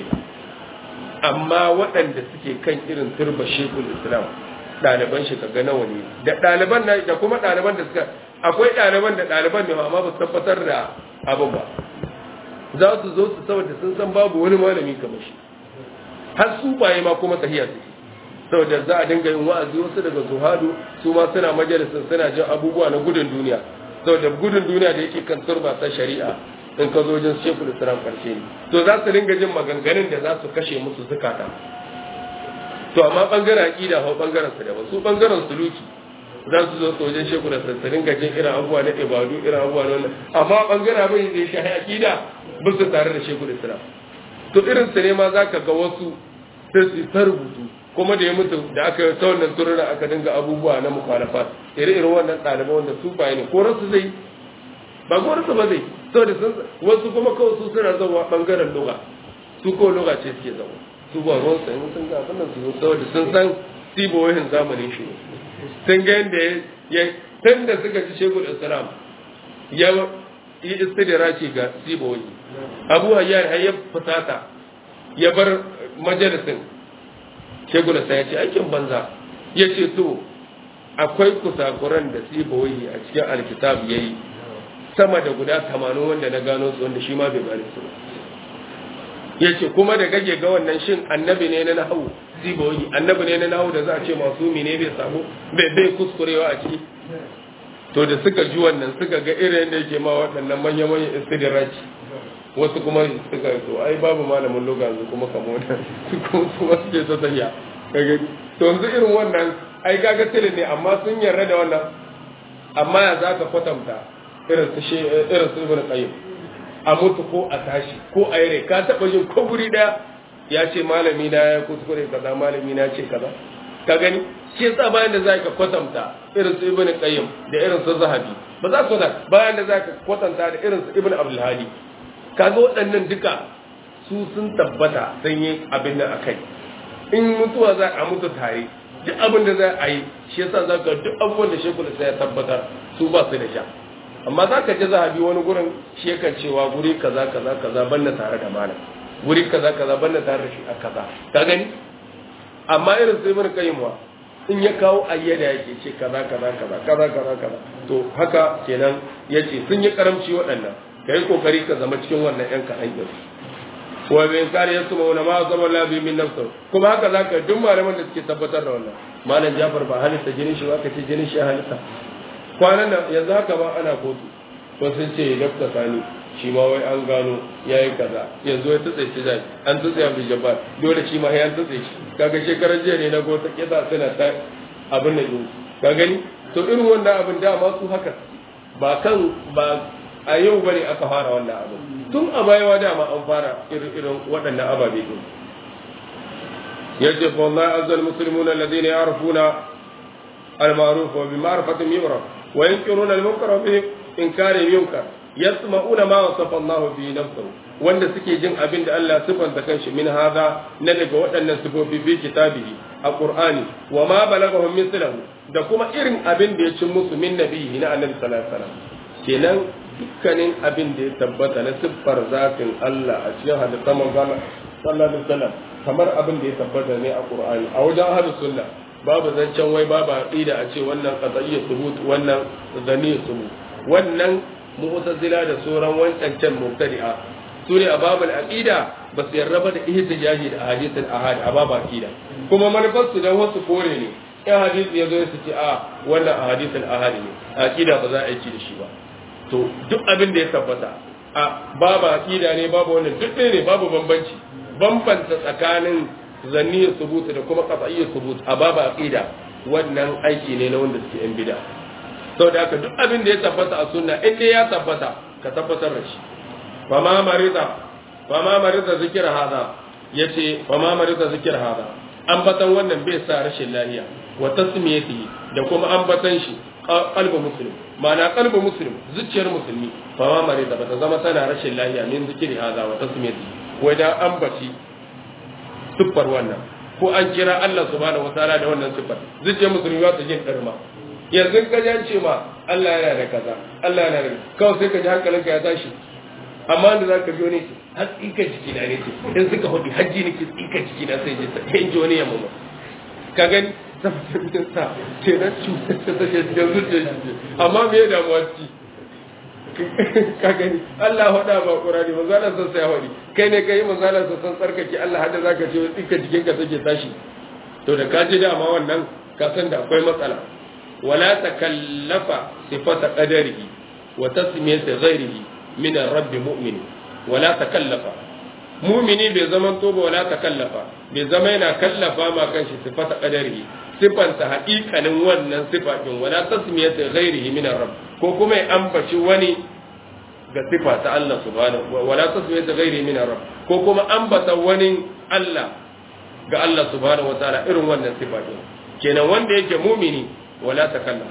[SPEAKER 1] amma waɗanda suke kan irin turba shekul islam ɗaliban shi kaga nawa ne da ɗaliban na da kuma ɗaliban da suka akwai ɗaliban da ɗaliban ne amma ba su tabbatar da abin ba za su zo su saboda sun san babu wani malami kamar shi har su baye ma kuma sahiya suke saboda za a dinga yin wa'azi wasu daga zuhadu su ma suna majalisin suna jin abubuwa na gudun duniya saboda gudun duniya da yake kan turba ta shari'a in ka zo wajen shekul islam karshe ne to za su dinga jin maganganun da za su kashe musu zukata to amma bangaren aqida ko bangaren su daban su bangaren suluki za su zo wajen shekul da su dinga jin irin abubuwa na ibadu irin abubuwa na wannan amma bangaren abin da ya shahi aqida ba su tare da shekul islam to irin su ne ma zaka ga wasu sai su ta rubutu kuma da ya mutu da aka yi ta wannan turura aka dinga abubuwa na mukhalafat ire-iren wannan ɗaliban wanda su baye ne ko rasu zai ba ko rasu ba zai saboda sun wasu kuma kawai su suna zama bangaren lugha su ko lugha ce suke zama su ba ruwan sa sun ga abin nan su saboda sun san sibohin zamanin shi sun ga yadda ya tun da suka ci shekul islam ya yi istidraki ga sibohi abu hayyar har ya fusata ya bar majalisin shekul islam ya ce aikin banza ya ce to akwai kusakuran da sibohi a cikin alkitab ya yi sama da guda tamanin wanda na gano su wanda shi ma bai gane su ya ce kuma da gage ga wannan shin annabi ne na nahawu ziboyi annabi ne na nahawu da za a ce masu ne bai samu bai bai kuskurewa a ciki to da suka ji wannan suka ga irin da yake ma waɗannan manya-manyan istidraji wasu kuma suka to ai babu malamin loga yanzu kuma kamo da su kuma su wasu ke ta tafiya to yanzu irin wannan ai kaga tilin ne amma sun yarda da wannan amma ya za ka kwatanta irin su she irin su ibn qayyim a mutu ko a tashi ko a yare ka taba jin ko guri daya ya ce malami na ya kuskure kaza malami na ce kaza ka gani shi yasa bayan da zaka kwatanta irin su ibn qayyim da irin su zahabi ba za su da bayan da zaka kwatanta da irin su ibn abdul hadi kaga waɗannan duka su sun tabbata sun yi abin nan akai in mutuwa za a mutu tare duk abin da za a yi shi yasa zaka duk abubuwan da shekul sai ya tabbatar su ba su da sha amma za ka ji zahabi wani gurin shi yakan cewa guri kaza kaza kaza banna tare da malam guri kaza kaza banna tare da shi a kaza ka gani amma irin sai mun kai muwa in ya kawo ayyada yake ce kaza kaza kaza kaza kaza kaza to haka kenan yace sun yi karamci waɗannan kai kokari ka zama cikin wannan yan kaɗan ɗin wa bin kare yasu mauna ma zama labi min nafsu kuma haka zaka duk malaman da suke tabbatar da wannan malam Jafar ba halitta jinin shi ba ka ce jinin shi halitta kwanan nan yanzu haka ba ana kotu ko sun ce dafta sani shi ma wai an gano ya yi kaza yanzu ya tutse shi zai an tutse abu jabbar dole shi ma ya tutse shi kaga shekarar jiya ne na gota kisa suna ta abin da yi ka gani to irin wannan abin dama su haka ba kan ba a yau bane aka fara wannan abin tun a bayawa dama an fara irin irin waɗannan ababe din yace fa wallahi azzal muslimuna alladhina ya'rifuna al-ma'ruf wa bi ma'rifatin yu'raf وينكرون المنكر به إنكار ينكر يسمعون ما وصف الله به نفسه wanda suke jin abin da Allah sifanta kanshi min hadha na daga waɗannan sifofi fi kitabihi a Qur'ani wa ma balagahum mithlahu da kuma irin abin da ya cin musu min nabihi na Annabi sallallahu alaihi wasallam kenan dukkanin abin da ya tabbata na siffar zatin Allah a cikin hadisan manzon sallallahu alaihi wasallam kamar abin da ya tabbata ne a Qur'ani a wajen ahlus sunna babu zancen wai babu aqida a ce wannan qad'iyya thubut wannan zaniyya thubut wannan mu'tazila da sauran wancan can mubtadi'a su ne a babul aqida ba su yarda ba da ihtijaji da hadisul ahad a babul aqida kuma manufar su dan wasu kore ne in hadisi ya zo su ce a wannan hadisul ahad ne aqida ba za a aiki da shi ba to duk abin da ya tabbata a babu aqida ne babu wannan duk ne babu bambanci bambanta tsakanin zanniyyar subut da kuma qat'iyyar subut a babu aqida wannan aiki ne na wanda suke yan bid'a saboda haka duk abin da ya tabbata a sunna in dai ya tabbata ka tabbatar da shi fa ma marida fa ma marida zikir hada yace fa ma marida zikir hada ambatan wannan bai sa rashin lafiya wa tasmiyati da kuma ambatan shi qalbu muslim ma'ana qalbu muslim zuciyar musulmi fa ma marida bata zama tana rashin lafiya min zikiri hada wa tasmiyati wai da ambaci siffar wannan ko an kira Allah subhanahu wataala da wannan siffar zuciyar musulmi ba ta jin darma yanzu ka ji an ce ma Allah yana da kaza Allah yana da kawai sai ka ji hankalinka ya tashi amma da za ka biyo ne har tsika jiki na ne ce in suka hudu hajji ne ke tsika jiki na sai ji sai in ji wani yamma ba ka gani tabbatar sa ce na cutar ta take cikin zuciyar shi amma me ya damuwa ci ka gani Allah hada ba Qur'ani manzalan san sai hadi kai ne kai manzalan san san tsarkake Allah hada zaka ce tsika jikin ka take tashi to da ka ji dama wannan ka san da akwai matsala wala takallafa sifata qadarihi wa tasmiyata ghairihi min ar-rabb mu'min wala takallafa mu'mini bai zaman to ba wala takallafa bai zama yana kallafa ma kanshi sifata qadarihi sifanta haƙiƙanin wannan sifa din wala tasmiyata ghairihi min ar-rabb ko kuma ya ambaci wani ga sifa ta Allah subhanahu wala tasmiyata ghairihi min ar-rabb ko kuma ambata wani Allah ga Allah subhanahu wataala irin wannan sifa din kenan wanda yake mumini wala takallam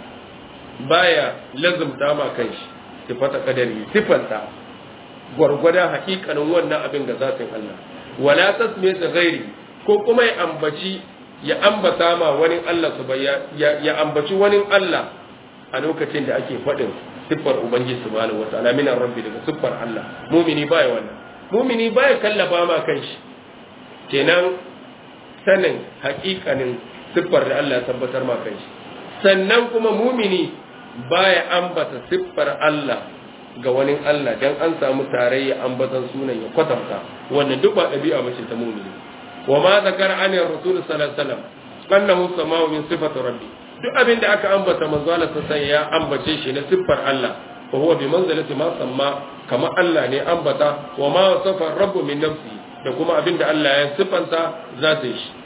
[SPEAKER 1] baya lazumta ma kanshi sifata kadari sifanta gwargwada hakikanin wannan abin da zatin Allah wala tasmiyata ghairi ko kuma ya ambaci ya ambata ma wani Allah su ya, ya ambaci wani Allah a lokacin da ake faɗin siffar ubangiji subhanahu wataala min rabbi daga siffar Allah mumini baya wannan mumini baya kallafa ma kanshi kenan sanin hakikanin siffar da Allah ya tabbatar ma kanshi sannan kuma mumini baya ambata siffar Allah ga wani Allah dan an samu tarayya ambatan sunan ya kwatanta wannan duk ba ɗabi'a bace ta mumini wa ma zakara an rasul sallallahu alaihi wasallam annahu sama'u min sifati rabbi duk abin da aka ambata manzo Allah sai ya ambace shi na siffar Allah fa huwa bi manzilati ma samma kama Allah ne ambata wa ma wasafa rabbu min nafsi da kuma abin da Allah ya siffanta za ta yi shi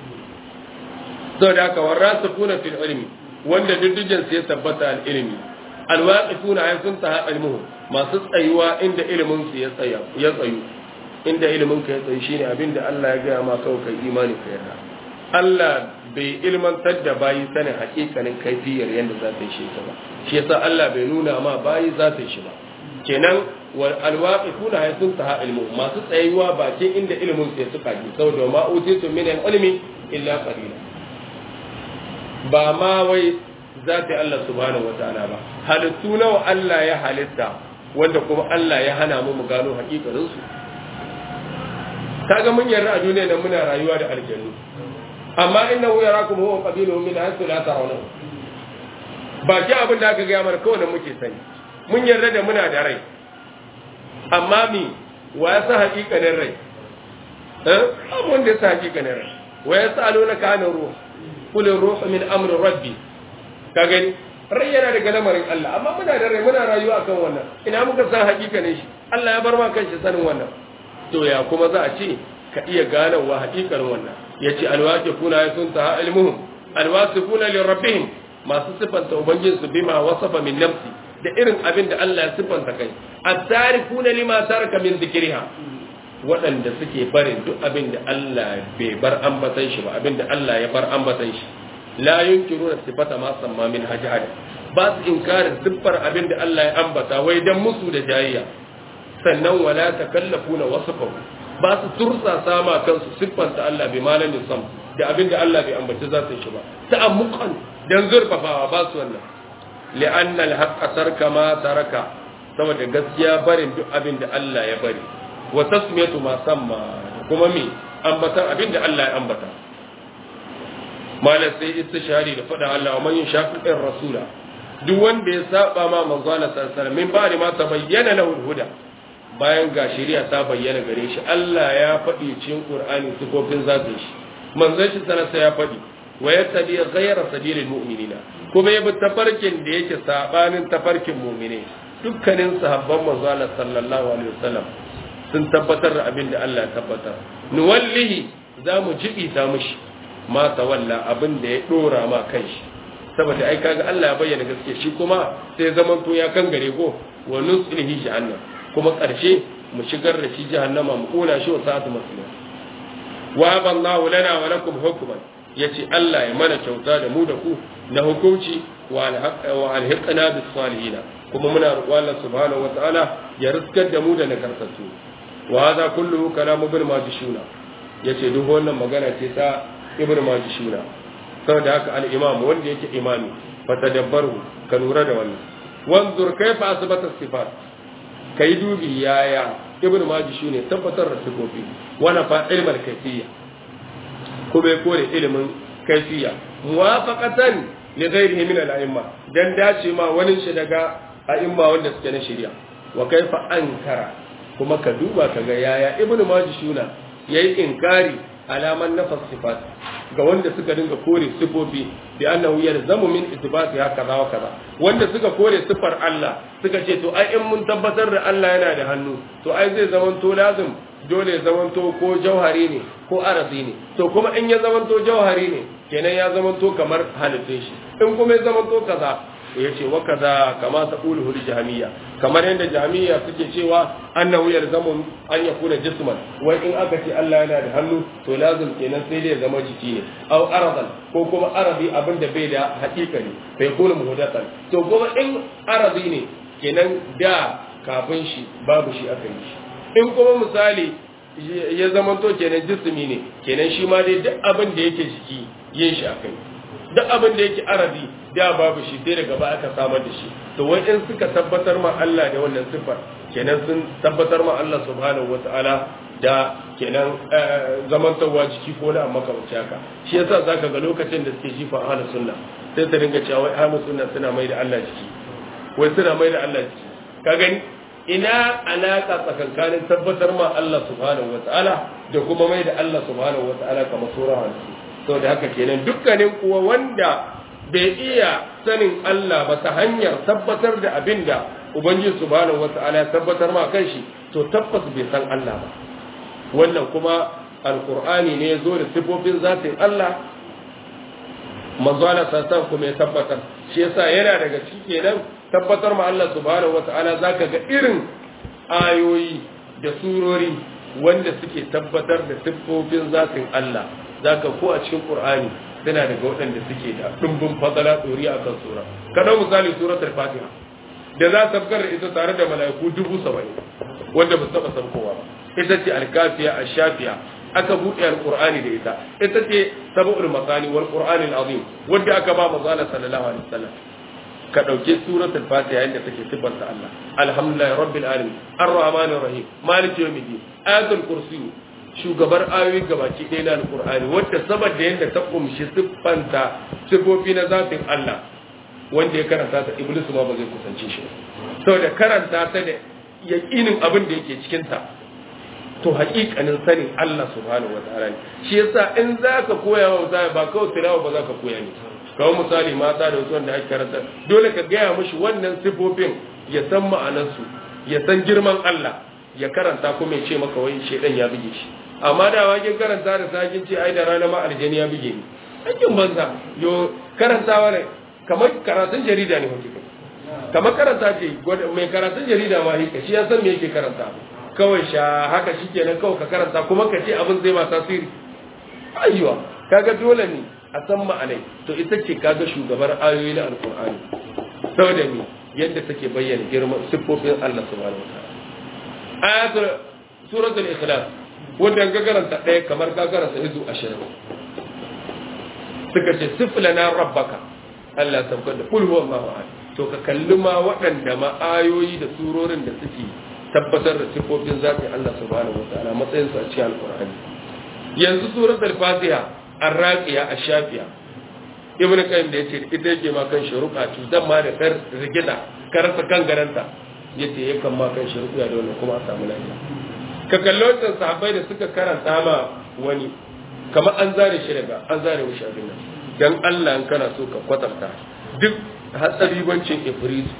[SPEAKER 1] saboda haka warasifuna fil ilmi wanda diddigen su ya tabbata al ilmi alwaqifuna ay sun ta ilmuhu masu tsayuwa inda ilimin su ya tsaya ya tsayu inda ilimin ka ya tsayu shine abin da Allah ya gaya ma kawai kai imani ka yarda Allah bai ilmantar da bayi sanin hakikanin kaifiyar yadda za ta yi shi ba shi yasa Allah bai nuna ma bayi za ta yi shi ba kenan wal alwaqifuna hay sun taha ilmu masu tsayuwa bakin inda ilimin su ya suka ji saboda ma utitu min ilmi illa qalila ba ma wai zati Allah subhanahu wataala ba halittu nawa Allah ya halitta wanda kuma Allah ya hana mu mu gano hakikarin su kaga mun yarda a duniya nan muna rayuwa da aljannu amma innahu yarakum huwa qabiluhu min haythu la tarawna ba ki abin da aka ga mana kawai muke sani mun yarda da muna da rai amma mi wa ya sa hakikanin rai eh abu wanda ya sa hakikanin rai wa ya sa alona kana ruh kul ruhu min amri rabbi ka gani rai yana daga lamarin Allah amma muna da rai muna rayuwa akan wannan ina muka san hakikanin shi Allah ya bar ma kanshi sanin wannan to ya kuma za a ce ka iya ganawa hakikanin wannan yace alwaqifuna ya sun ta ilmuhum alwasifuna li rabbihim masu sifanta ubangijinsu bima wasafa min nafsi da irin abin da Allah ya siffanta kai at-tarikuna lima taraka min dhikriha waɗanda suke barin duk abin da Allah bai bar ambatan shi ba abin da Allah ya bar ambatan shi la yunkiruna sifata ma samma min hajjad ba su inkarin siffar abin da Allah ya ambata wai dan musu da jayayya sannan wala takallafuna wasfahu ba su tursa sama kansu siffanta Allah bai malamin sam da abin da Allah bai ambaci za su shi ba ta'ammuqan dan zurfafawa ba su wannan li'anna al-haqqa tarka ma taraka saboda gaskiya barin duk abin da Allah ya bari wa tasmiyatu ma samma kuma me ambatan abin da Allah ya ambata malam sai istishari da fada Allah wa man yashaqiqir rasula duk wanda ya saba ma manzo Allah sallallahu alaihi wasallam min ba'di ma tabayyana lahu al-huda bayan ga shari'a ta bayyana gare shi Allah ya faɗi cikin Qur'ani sifofin zatin shi manzon shi sanarsa ya faɗi wa yattabi ghayra sabilil mu'minina kuma ya bi tafarkin da yake sabanin tafarkin mu'mine dukkanin sahabban manzo Allah sallallahu alaihi wasallam sun tabbatar da abin da Allah ya tabbatar nuwallihi za mu jibi ta mushi ma tawalla abin da ya dora ma kanshi saboda ai kaga Allah ya bayyana gaske shi kuma sai zaman to ya kan gare ko wa nuslihi jahannam kuma karshe mu shigar da shi jahannama mu kona shi wa sa'atu maslim wa ballahu lana wa lakum hukman yace Allah ya mana kyauta da mu da ku na hukunci wa alhiqna bis salihin kuma muna roƙo Allah subhanahu wataala ya riskar da mu da nagartattu wa hadha kulluhu kalamu ibn majishuna yace duk wannan magana ce ta ibn majishuna saboda haka al-imam wanda yake imami fa tadabbaru ka lura da wannan wanzur kaifa asbata sifat kai dubi yaya ibn majishuna tabbatar da sifofi wana fa ilmal kayfiyya kuma ya kore ilimin kaifiya muwafaqatan li ghairihi min al-a'imma dan dace ma wani shi daga a'imma wanda suke na shari'a wa kaifa ankara kuma ka duba ka ga yaya ibnu majishuna yayi inkari alaman nafas sifat ga wanda suka dinga kore sifofi bi annahu yalzamu min ithbati hakaza wa kaza wanda suka kore sifar Allah suka ce to ai in mun tabbatar da Allah yana da hannu to ai zai zaman to lazim dole ya zamanto ko jauhari ne ko arazi ne to kuma in ya zamanto jauhari ne kenan ya zamanto kamar halittun shi in kuma ya zamanto kaza ya ce wa kaza kama ta ƙulu hul jami'a kamar yadda jami'a suke cewa annahu yalzamu an yakuna jisman wai in aka ce Allah yana da hannu to lazim kenan sai dai ya zama jiki ne aw aradan ko kuma arabi abin da bai da haƙiƙa ne bai kuma muhdathan to kuma in arabi ne kenan da kafin shi babu shi aka yi shi in kuma misali ya zama to kenan jismi ne kenan shi ma dai duk abin da yake jiki yin shi akai duk abin da yake arabi da babu shi sai daga baya aka samar da shi to wai in suka tabbatar ma Allah da wannan sifar kenan sun tabbatar ma Allah subhanahu wataala da kenan zamantarwa jiki ko na amma kamar haka shi yasa zaka ga lokacin da suke jifa ahlus sunna sai ta dinga cewa wai ahlus sunna suna mai da Allah jiki wai suna mai da Allah jiki ka gani ina alaka tsakankanin tabbatar ma Allah subhanahu wata'ala da kuma mai da Allah subhanahu wata'ala kamar sura hannu saboda haka kenan dukkanin kuwa wanda bai iya sanin Allah ba ta hanyar tabbatar da abin da ubangiji subhanahu wata'ala ya tabbatar ma kan shi to tabbas bai san Allah ba wannan kuma alqur'ani ne ya zo da sifofin zatin Allah manzo Allah sassan kuma ya tabbatar shi yasa yana daga ciki kenan tabbatar ma Allah subhanahu wata'ala zaka ga irin ayoyi da surori wanda suke tabbatar da siffofin zatin Allah zaka ko a cikin Qur'ani suna daga waɗanda suke da dumbin fadala dori akan sura kada misali suratul Fatiha da za ta tabbatar ita tare da mala'iku dubu saba'in wanda ba su taɓa sabkowa ba ita ce alkafiya ashafiya aka buɗe alƙur'ani da ita ita ce sab'ul masani wal qur'ani azim wanda aka ba manzo sallallahu alaihi wasallam ka ɗauki suratul fatiha yadda take sifanta Allah alhamdulillahi rabbil alamin arrahmanir rahim maliki yawmiddin ayatul kursi shugabar ayoyi gabaki ɗaya na alqur'ani wanda saboda yadda ta kumshi siffanta sifofi na zafin Allah wanda ya karanta ta iblis ma ba zai kusance shi saboda karanta ta da yaqinin abin da yake cikin ta to haƙiƙanin sanin Allah subhanahu wataala ne shi yasa in zaka koya wa ba kawai tilawa ba zaka koya ne kawai misali mata da wasu wanda ake karanta dole ka gaya mashi wannan sifofin ya san ma'anarsu ya san girman Allah ya karanta kuma ya ce maka wai shedan ya buge shi amma da wakin karanta da sakin ce ai da rana ma aljani ya buge ni aikin banza yo karantawa ne kamar karatun jarida ne hukunci kamar karanta ce mai karatun jarida ma hika shi ya san me yake karanta kawai sha haka shikenan kawai ka karanta kuma ka ce abin zai ma tasiri ayyuwa kaga dole ne a san ma'anai to ita ce kaga shugabar ayoyi na alkur'ani saboda mi yadda take bayyana girman siffofin Allah subhanahu wataala ayatul suratul ikhlas wanda ga karanta ɗaya kamar ka karanta izu 20 suka ce siflana rabbaka Allah sabka da kul huwallahu ahad to ka kalli ma waɗanda ma ayoyi da surorin da suke tabbatar da siffofin zatin Allah subhanahu wataala matsayin su a cikin alkur'ani yanzu suratul fatiha arraqiya ashafiya ibnu qayyim da yace ita yake ma kan shuruqa cutar ma da kar rigida karasa kan garanta yace yakan ma kan shi rukuya da wannan kuma a samu lafiya ka kalli wancan sahabbai da suka karanta ma wani kamar an zare shi daga an zare mishi abin nan dan Allah in kana so ka kwatanta duk hatsabibancin ifrit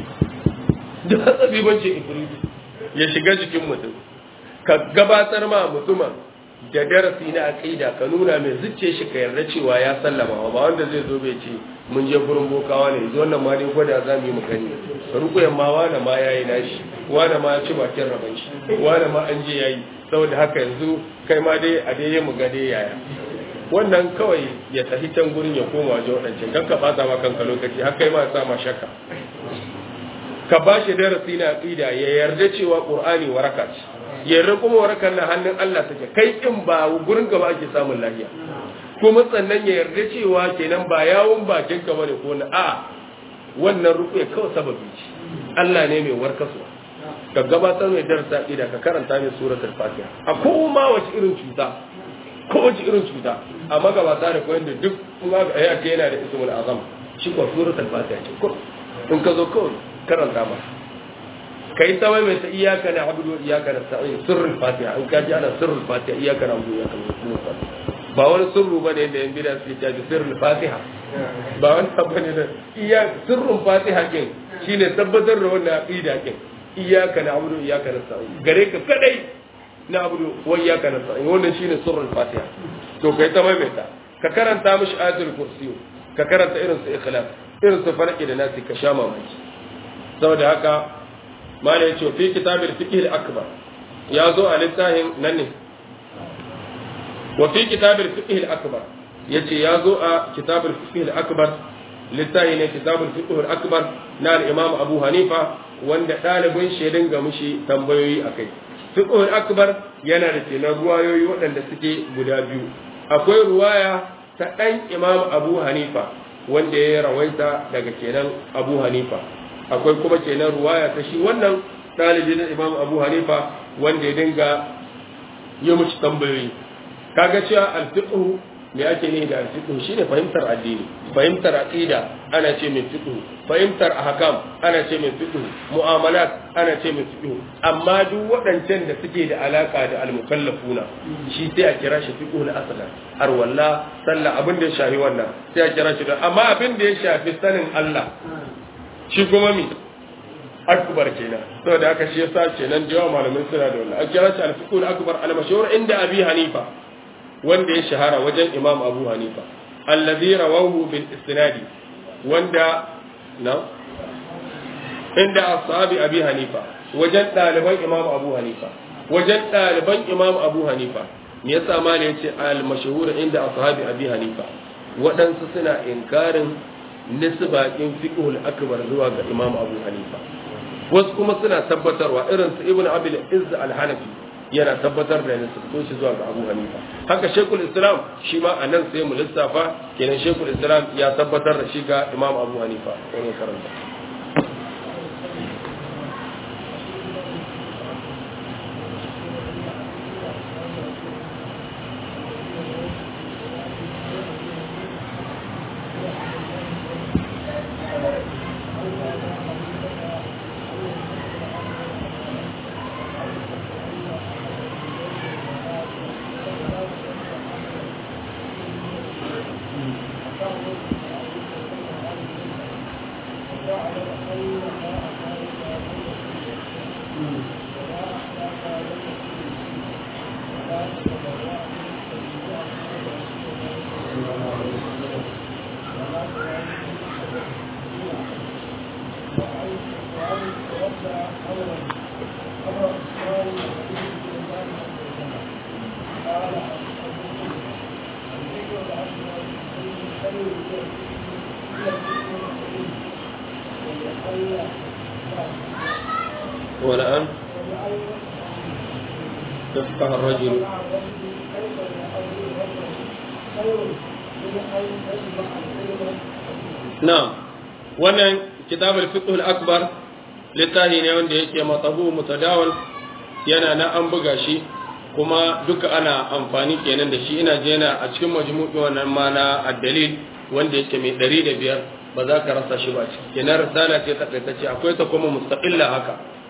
[SPEAKER 1] duk hatsabibancin ifrit ya shiga jikin mutum ka gabatar ma mutumin da darasi na aqida ka nuna mai zucce shi ka yarda cewa ya sallama ba wanda zai zo bai ce mun je gurin bokawa ne zo wannan ma dai gwada za mu yi mu gani rukuyan ma wani ma yayi nashi wani ma ya ci bakin raban shi wani ma an je yayi saboda haka yanzu kai ma dai a dai mu ga dai yaya wannan kawai ya tafi can gurin ya koma wajen wadancan kan ka bata ma kanka lokaci har kai ma sa ma shakka ka ba shi darasi na aqida ya yarda cewa qur'ani waraka ce yarda kuma warakan na hannun Allah take kai in ba gurin gaba ake samun lafiya kuma sannan ya yarda cewa kenan ba yawon bakin ka bane ko na a wannan rukuya kawai sababi ce Allah ne mai warkaswa ka gabatar mai darasa aqida ka karanta mai suratul fatiha a koma wace irin cuta ko wace irin cuta amma gabata da koyon da duk kuma ga ya ce yana da ismul azam shi ko suratul fatiha ce ko in ka zo kawai karanta ma kai ta mai ta iyaka na abudu iyaka na sa'in sirrul fatiha in ka ji ana sirrul fatiha iyaka na abudu iyaka na ba wani sirru ba ne da yan bida suke caji sirrul fatiha ba wani abu ne da iya sirrul fatiha kin shine tabbatar da wannan aqida kin iyaka na abudu iyaka na sa'in gare ka kadai na abudu wa iyaka na sa'in wannan shine sirrul fatiha to kai ta mai ta ka karanta mishi ayatul kursi ka karanta irin su ikhlas irin su farki da nasi ka sha mamaki saboda haka mala ya ce fi kitabir fiqh al-akbar ya zo a littafin nan ne wa fi kitabir fiqh al-akbar yace ya zo a kitabir fiqh al-akbar littafi ne kitabul fiqh al-akbar na al-imam Abu Hanifa wanda dalibin shedin ga mushi tambayoyi akai fiqh al-akbar yana da kenan ruwayoyi waɗanda suke guda biyu akwai ruwaya ta dan imam Abu Hanifa wanda ya rawaita daga kenan Abu Hanifa akwai kuma kenan ruwaya ta shi wannan ɗalibi na imam abu hanifa wanda ya dinga yi mushi tambayoyi kaga cewa alfiqhu me ake ne da alfiqhu shine fahimtar addini fahimtar aqida ana ce mai fiqhu fahimtar ahkam ana ce mai fiqhu mu'amalat ana ce mai fiqhu amma duk waɗancan da suke da alaka da almukallafuna shi sai a kira shi fiqhu al-aslan arwalla sallah abin da ya shafi wannan sai a kira shi da amma abin da ya shafi sanin Allah shi kuma mi akbar kenan saboda haka shi yasa kenan da yawa malamai suna da wannan an kira shi al-fiqh akbar al-mashhur inda abi hanifa wanda ya shahara wajen imam abu hanifa alladhi rawahu bil isnadi wanda na inda ashabi abi hanifa wajen daliban imam abu hanifa wajen daliban imam abu hanifa me yasa ma ne yace al-mashhur inda ashabi abi hanifa waɗansu suna inkarin nisbakin fiqhul akbar zuwa ga Imam Abu Hanifa wasu kuma suna tabbatarwa irin su Ibn Abil Izz al-Hanafi yana tabbatar da nisbatu shi zuwa ga Abu Hanifa haka Sheikhul Islam shi ma anan sai mu lissafa kenan Sheikhul Islam ya tabbatar da shi ga Imam Abu Hanifa wannan karanta والآن يفقه الرجل نعم wannan kitab al-fiqh al-akbar littafi ne wanda yake matabu mutadawal yana na an buga shi kuma duka ana amfani kenan da shi ina je na a cikin majmu'i wannan ma na ad-dalil wanda yake mai 105 ba za ka rasa shi ba ciki kenan risala ce ta ce akwai ta kuma mustaqilla haka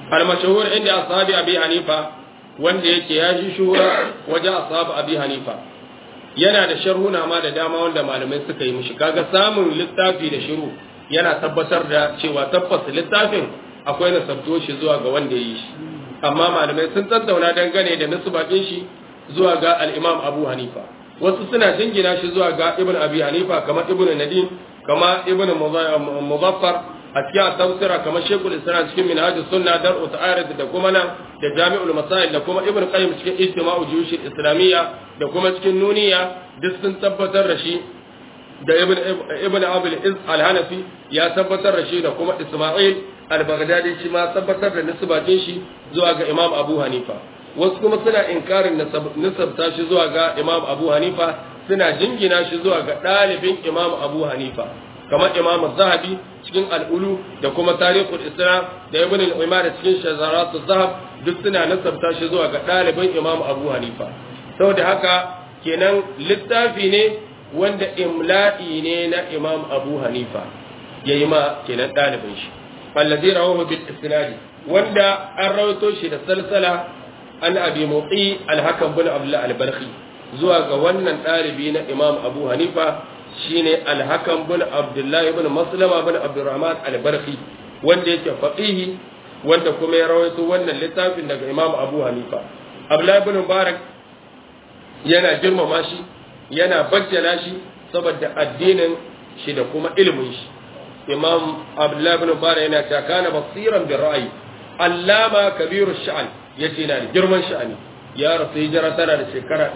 [SPEAKER 1] al-mashhur inda ashabi abi hanifa wanda yake ya shi shuhura wajen ashabi abi hanifa yana da sharhuna ma da dama wanda malamai suka yi mishi kaga samun littafi da shiru yana tabbatar da cewa tabbas littafin akwai nasabto shi zuwa ga wanda ya yi shi amma malamai sun tattauna dangane da nisbatin shi zuwa ga al-imam abu hanifa wasu suna jingina shi zuwa ga ibn abi hanifa kamar ibn nadim kamar ibn muzaffar a cikin tafsira kamar shekul islam cikin minhajus sunna dar uta'arid da kuma nan da jami'ul masail da kuma ibn qayyim cikin ijtima'u juyush islamiyya da kuma cikin nuniya duk sun tabbatar da shi da ibn ibn abul iz al-hanafi ya tabbatar da shi da kuma isma'il al-baghdadi shi ma tabbatar da nisbatin shi zuwa ga imam abu hanifa wasu kuma suna inkarin nisabta shi zuwa ga imam abu hanifa suna jingina shi zuwa ga ɗalibin imam abu hanifa kamar imam zahabi cikin al'ulu da kuma tarihul islam da ibn al-umar cikin shazaratu zahab duk suna nasabta shi zuwa ga ɗalibin imam abu hanifa saboda haka kenan littafi ne wanda imla'i ne na imam abu hanifa yayi ma kenan ɗalibin shi allazi rawahu bil isnadi wanda an rawaito shi da salsala an abi mutsi al-hakam bin abdullah al-barqi zuwa ga wannan ɗalibi na imam abu hanifa shine al-hakam bin abdullah ibn maslama bin abdurrahman al-barqi wanda yake faqihi wanda kuma ya rawaito wannan littafin daga imam abu hanifa abdullah ibn mubarak yana girmama shi yana bajjala shi saboda addinin shi da kuma ilimin shi imam abdullah ibn mubarak yana cewa kana basiran bi ra'ayi allama kabiru sha'an yace yana da girman sha'ani ya rasu hijira tana da shekara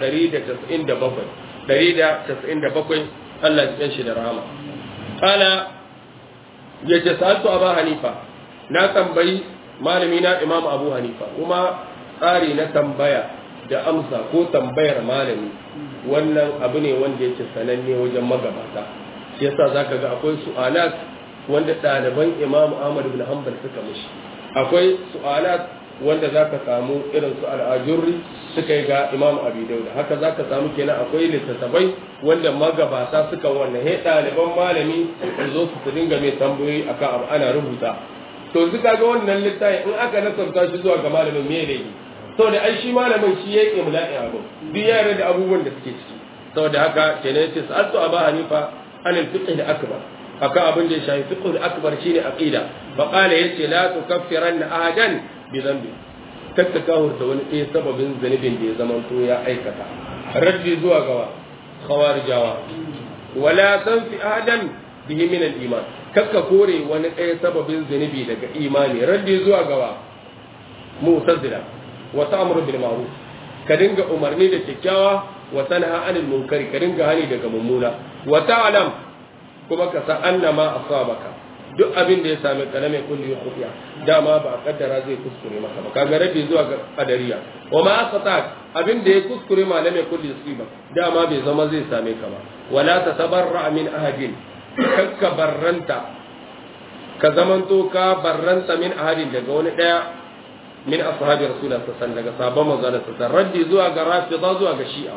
[SPEAKER 1] 197 197 Allah ya shi da rahama qala yace sa'altu abu hanifa na tambayi malami na imam abu hanifa kuma tsari na tambaya da amsa ko tambayar malami wannan abu ne wanda yake sananne wajen magabata shi yasa zaka ga akwai su'alat wanda ɗaliban imam ahmad bin hanbal suka mishi akwai su'alat wanda za ka samu irin su al'ajurri suka yi ga imam abi dauda haka za ka samu kenan akwai littattafai wanda magabata suka wannan he ɗaliban malami su zo su dinga mai tambayoyi akan abu ana rubuta to su ga wannan littafi in aka nasarta shi zuwa ga malamin me ne saboda ai shi malamin shi ya yi imla'i abu duk ya da abubuwan da suke ciki saboda haka kenan yace sa'altu aba hanifa anil fiqh akbar akan abin da ya shafi fiqh akbar shine aqida fa qala yace la tukaffiranna ahadan bi dhanbi kakka kahurta wani ɗaya sababin zanibin da ya zama to ya aikata raddi zuwa gawa khawarijawa wala tanfi ahadan bihi min al-iman kakka kore wani ɗaya sababin zanibi daga imani raddi zuwa gawa mu'tazila wa ta'muru bil ma'ruf ka dinga umarni da kyakkyawa wa tanha anil munkari ka dinga hani daga mummuna wa ta'lam kuma ka san annama asabaka duk abin da ya same ka na mai kulli khufiya dama ba kaddara zai kuskure maka ba kaga rabi zuwa ga qadariya wa ma asata abin da ya kuskure ma na mai kulli siba dama bai zama zai same ka ba wala tatabarra min ahadin kakka barranta ka zamanto ka barranta min ahadin daga wani daya min ashabi rasulullah sallallahu alaihi wasallam daga sabon manzo sallallahu raddi zuwa ga rafida zuwa ga shi'a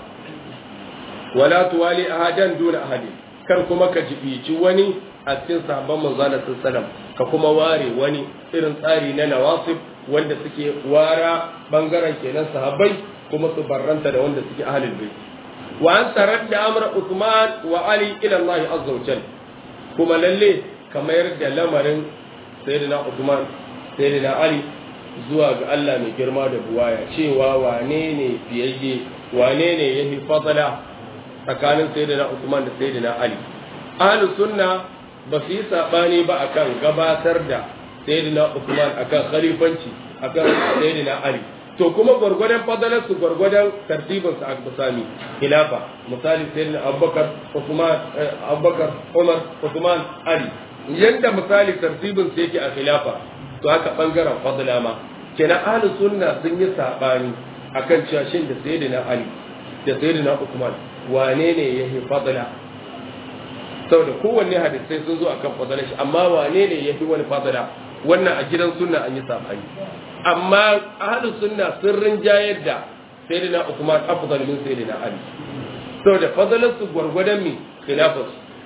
[SPEAKER 1] wala tuwali ahadan duna ahadin kar kuma ka jibici wani a cikin sahabban manzana sallam ka kuma ware wani irin tsari na nawasib wanda suke wara bangaren kenan sahabbai kuma su barranta da wanda suke ahlul bait wa an taradda amra Uthman wa Ali ila Allah azza wa jal kuma lalle kamar da lamarin sayyidina Uthman sayyidina Ali zuwa ga Allah mai girma da buwaya cewa wane ne fiyayye wane ne yafi fadala tsakanin sayyidina Uthman da sayyidina Ali ahlus sunna ba su yi saɓani ba akan gabatar da sayyidina Uthman akan khalifanci akan sayyidina Ali to kuma gwargwadon fadalar su gwargwadon tartibin su a misali khilafa misali sayyidina Abubakar Uthman Abubakar Umar Uthman Ali yanda misali tartibin su yake a khilafa to haka bangaren fadla ma kenan ahlus sunna sun yi saɓani akan cewa shin da sayyidina Ali da sayyidina Uthman wane ne yahi fadla saboda kowanne hadisai sun zo akan fadala shi amma wane ne ya fi wani fadala wannan a gidan sunna an yi sabani amma ahlus sunna sun rinjayar da sayyidina Uthman afdal min sayyidina Ali saboda fadalar su gwargwadon mi khilafat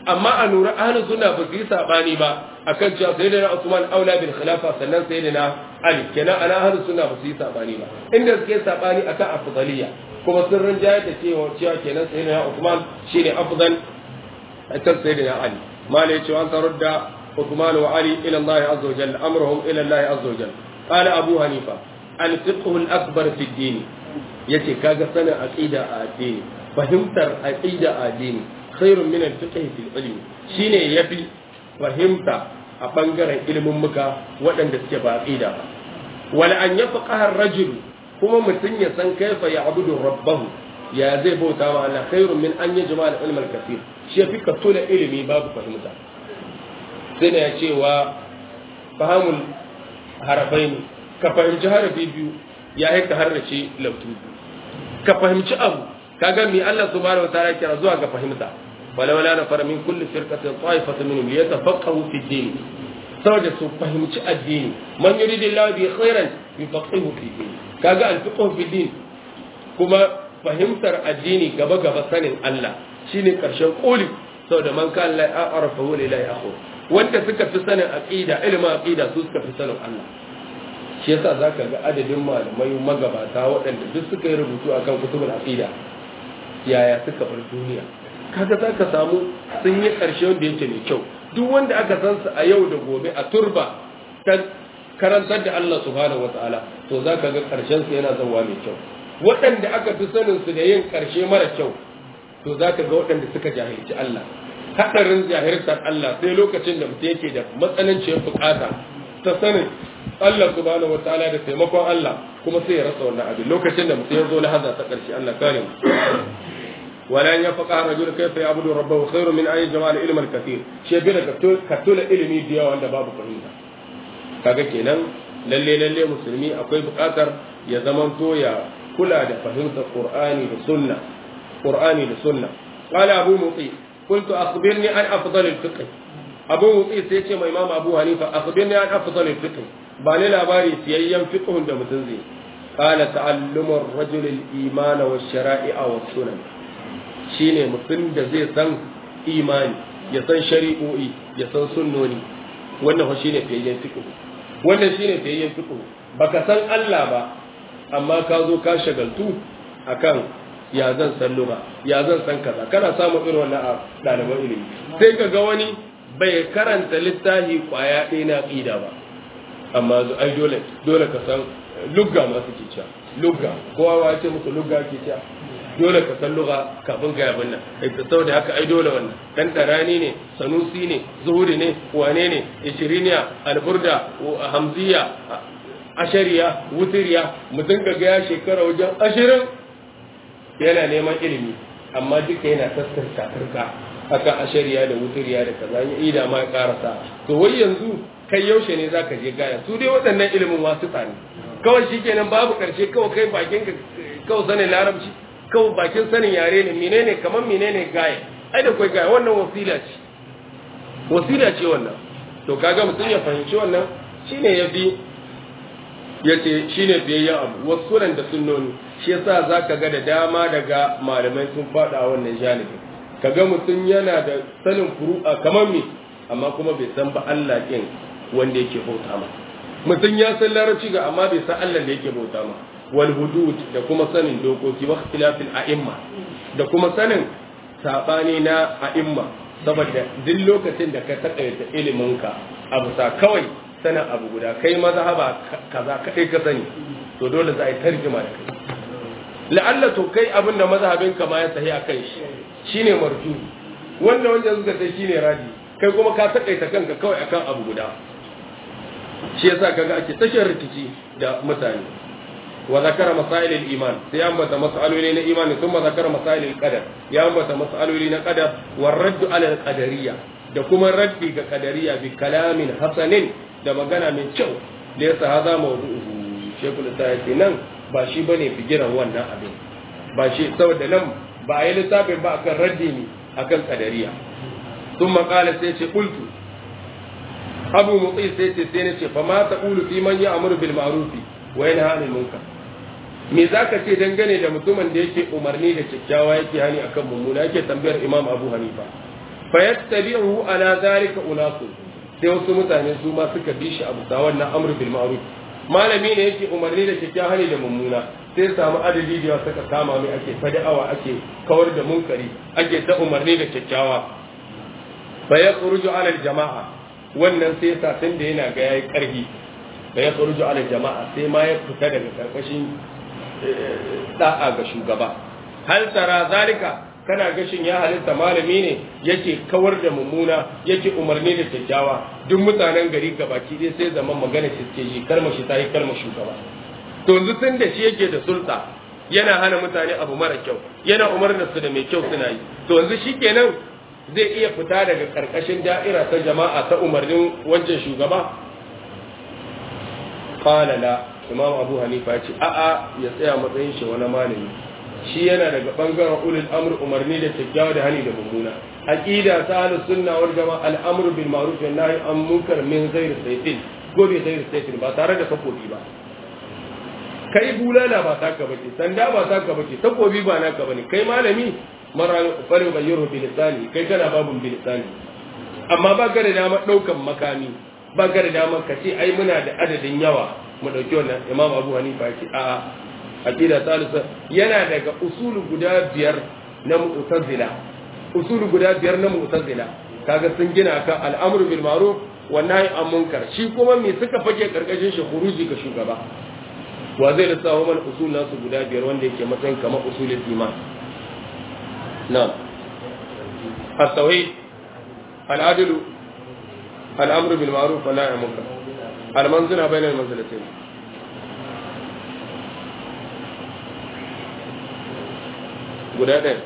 [SPEAKER 1] amma a nura ahlus sunna ba su yi sabani ba akan cewa sayyidina Usman aula bil khilafa sannan sayyidina Ali kenan ana ahlus sunna ba su yi sabani ba inda suke sabani akan afdaliya kuma sun rinjayar da cewa cewa kenan sayyidina Usman shine afdal akan sayyidina Ali mala yace an tarudda Usman wa Ali ila Allah azza wa jalla amruhum ila Allah azza wa jalla qala Abu Hanifa al fiqh al akbar fi din yace kaga sanin aqida a addini fahimtar aqida a addini khairun min al fiqh fi al ilm shine yafi fahimta a bangaren ilimin muka waɗanda suke ba aqida ba wala an yafqaha ar-rajul kuma mutum ya san kaifa ya'budu rabbahu ya zai bauta ma Allah khairun min an yajma al-ilm al-kathir shi yafi ka tula ilimi babu fahimta sai ne ya ce wa fahamul harafaini ka fahimci harafi biyu ya haika harrace lautu ka fahimci abu kaga mi Allah subhanahu wa ta'ala kira zuwa ga fahimta wala wala na fara min kulli firqatin ta'ifatan minhum liyatafaqahu fi din saboda su fahimci addini man yuridillahu bi khairan yufaqihu fi din kaga al-fiqhu fi din kuma fahimtar addini gaba gaba sanin Allah shine karshen koli saboda man kan la a'rafa wa la ya'khud wanda suka fi sanin aqida ilimin aqida su suka fi sanin Allah shi yasa zaka ga adadin malamai magabata waɗanda duk suka yi rubutu akan kutubul aqida yaya suka bar duniya kaga zaka samu sun yi ƙarshe wanda yake mai kyau duk wanda aka san su a yau da gobe a turba ta karantar da Allah subhanahu wataala to zaka ga ƙarshen su yana zawa mai kyau waɗanda aka fi sanin su da yin ƙarshe mara kyau to zaka ga waɗanda suka jahilci Allah hadarin jahiltar Allah sai lokacin da mutum yake da matsananciyar bukata ta sanin Allah subhanahu wataala da taimakon Allah kuma sai ya rasa wannan abin lokacin da mutum ya zo lahaza ta ƙarshe Allah kare mu ولا أن يفقه الرجل كيف يعبد ربه خير من أي جمال العلم الكثير شيء بينا كتول علمي ديا وعند باب فهمنا kaga kenan lalle lalle musulmi akwai buƙatar ya zamanto ya kula da fahimtar qur'ani da sunna qur'ani da sunna qala abu muti qultu akhbirni an afdal al-fiqh abu muti sai ce mai imam abu hanifa akhbirni an afdal al-fiqh ba ni labari siyayyen fiqhun da mutum zai qala ta'allumu ar-rajul al-iman wa shara'i'a wa sunan shine mutum da zai san imani ya san shari'o'i ya san sunnoni wannan fa shine fiyayyen fiqh wannan shine fiyayyen fiqh baka san Allah ba amma ka zo ka shagaltu akan ya zan san lugha ya zan san kaza kana samun irin wannan a ɗaliban ilimi sai ka ga wani bai karanta littafi kwaya ɗaya na aqida ba amma ai dole dole ka san lugga ma suke cewa lugga kowa ya ce musu lugga ke cewa dole ka san lugha kafin ka yabin nan ita saboda haka ai dole wannan dan darani ne sanusi ne zuhuri ne wane ne ishiriniya alburda hamziya ashariya wutiriya mutum ga ya shekara wajen ashirin yana neman ilimi amma duka yana taskar turka akan ashariya da wutiriya da kaza ya ida ma ya karasa to wai yanzu kai yaushe ne zaka je gaya su dai waɗannan ilimin wasu tsani kawai shikenan babu karshe kawai kai bakin ka kawai sanin larabci kawai bakin sanin yare ne menene kamar menene gaya ai da kai gaya wannan wasila ce wasila ce wannan to kaga mutum ya fahimci wannan shine ya bi yace shine biyayyen abu wasu da sunnoni shi yasa zaka ga da dama daga malamai sun fada wannan janibi kaga mutum yana da sanin furu'a kamar me amma kuma bai san ba Allah din wanda yake bauta ma mutum ya san larabci ga amma bai san Allah da yake bauta ma wal hudud da kuma sanin dokoki wa ikhtilafil a'imma da kuma sanin sabani na a'imma saboda duk lokacin da ka takaita ilimin ka abu sa kawai sanin abu guda kai mazhaba kaza kai ka sani to dole za a yi tarjuma da kai la'alla to kai abin da mazhabin ka ma ya sahi akan shi shine marju wanda wanda suka sai shine raji kai kuma ka takaita kanka kawai akan abu guda shi yasa kaga ake tashar rikici da mutane wa zakara masail al-iman sai an bata masaloli na imani kuma zakara masail al-qadar ya ambata masaloli na qadar wa raddu ala al-qadariyya da kuma raddi ga qadariyya bi kalamin hasanin da magana mai kyau da yasa haza mawdu'uhu shekul ta yace nan ba shi bane figiran wannan abin ba shi saboda nan ba a yi littafin ba akan raddi ne akan qadariyya ثم قال سيتي قلت أبو مطيع سيتي سينتي فما تقول في من يأمر بالمعروف وينهى عن المنكر me za ka ce dangane da mutumin da yake umarni da kyakkyawa yake hani akan mummuna yake tambayar imam abu hanifa fa yattabi'u ala zalika unasu sai wasu mutane su ma suka bi shi abu da wannan amru bil ma'ruf malami ne yake umarni da kyakkyawan hali da mummuna sai samu adadi da suka kama mai ake fada'awa ake kawar da munkari ake ta umarni da kyakkyawa fa yakhruju ala jama'a wannan sai sa tun da yana ga yayi karfi fa yakhruju ala jama'a sai ma ya fita daga karkashin da'a ga shugaba hal tara zalika kana gashin ya halitta malami ne yake kawar da mummuna yake umarni da kyakkyawa duk mutanen gari gabaki dai sai zaman magana shi suke yi kalmar shi ta yi kalmar shugaba to yanzu tun da shi yake da sulta yana hana mutane abu mara kyau yana umarnar su da mai kyau suna yi to yanzu shi kenan zai iya fita daga karkashin da'ira ta jama'a ta umarnin wancan shugaba qala la imam abu hanifa ya ce a'a ya tsaya matsayin shi wani malami shi yana daga bangaren ulul amr umarni da kyakkyawa da hani da mummuna aqida ta ahlus sunna wal jamaa al amr bil ma'ruf wa nahy an munkar min ghairi sayfin ko bi ghairi sayfin ba tare da takobi ba kai bulala ba taka bace sanda ba taka bace takobi ba naka bane kai malami mara farin gayyuru bil lisani kai kana babun bil lisani amma ba ka da dama daukan makami ba ka da dama ka ce ai muna da adadin yawa mu dauki wannan imam abu hanifa ya ce a'a aqida salisa yana daga usulu guda biyar na mu'tazila usulu guda biyar na mu'tazila kaga sun gina kan al'amru bil ma'ruf wa nahy an munkar shi kuma me suka fake karkashin shi khuruji ga shugaba wa zai lissafa mana usul nasu guda biyar wanda yake matsayin kamar usulul iman na'am at-tauhid al-adl al-amru bil ma'ruf wa nahy an munkar al-manzila bayna al-manzilatayn guda ɗaya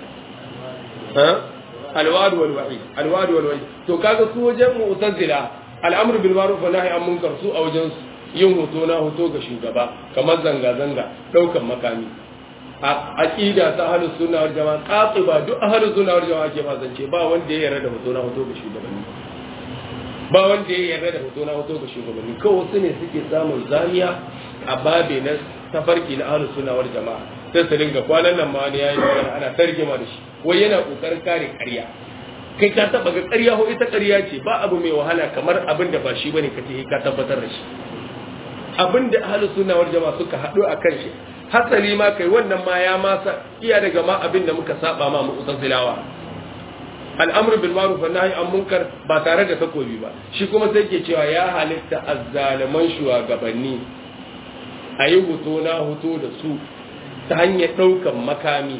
[SPEAKER 1] alwadu wal wa'i alwadu wal wa'i to kaga su wajen mu'tazila al'amru bil ma'ruf wa nahy an munkar su a wajen su yin hoto na hoto ga shugaba kamar zanga zanga daukan makami a aqida ta ahlus sunna wal jamaa qatiba duk ahlus sunna wal jamaa ke zance ba wanda ya yarda da hoto na hoto ga shugabanni ba wanda ya yarda da hoto na hoto ga shugabanni kawai su ne suke samun zamiya a babe na tafarki na ahlus sunna wal jamaa sai su dinga kwanan nan ma wani yayi magana ana tarjima da shi wai yana kokarin kare ƙarya kai ka taba ga ƙarya ko ita ƙarya ce ba abu mai wahala kamar abin da ba shi bane ka ce ka tabbatar da shi abin da ahlus sunna wal jama'a suka haɗu a kan shi hasali ma kai wannan ma ya masa iya daga ma abin da muka saba ma mu usazilawa al'amru bil ma'ruf wa nahy an munkar ba tare da takobi ba shi kuma sai ke cewa ya halitta azzaliman shugabanni a yi hoto na hoto da su ta hanyar ɗaukan makami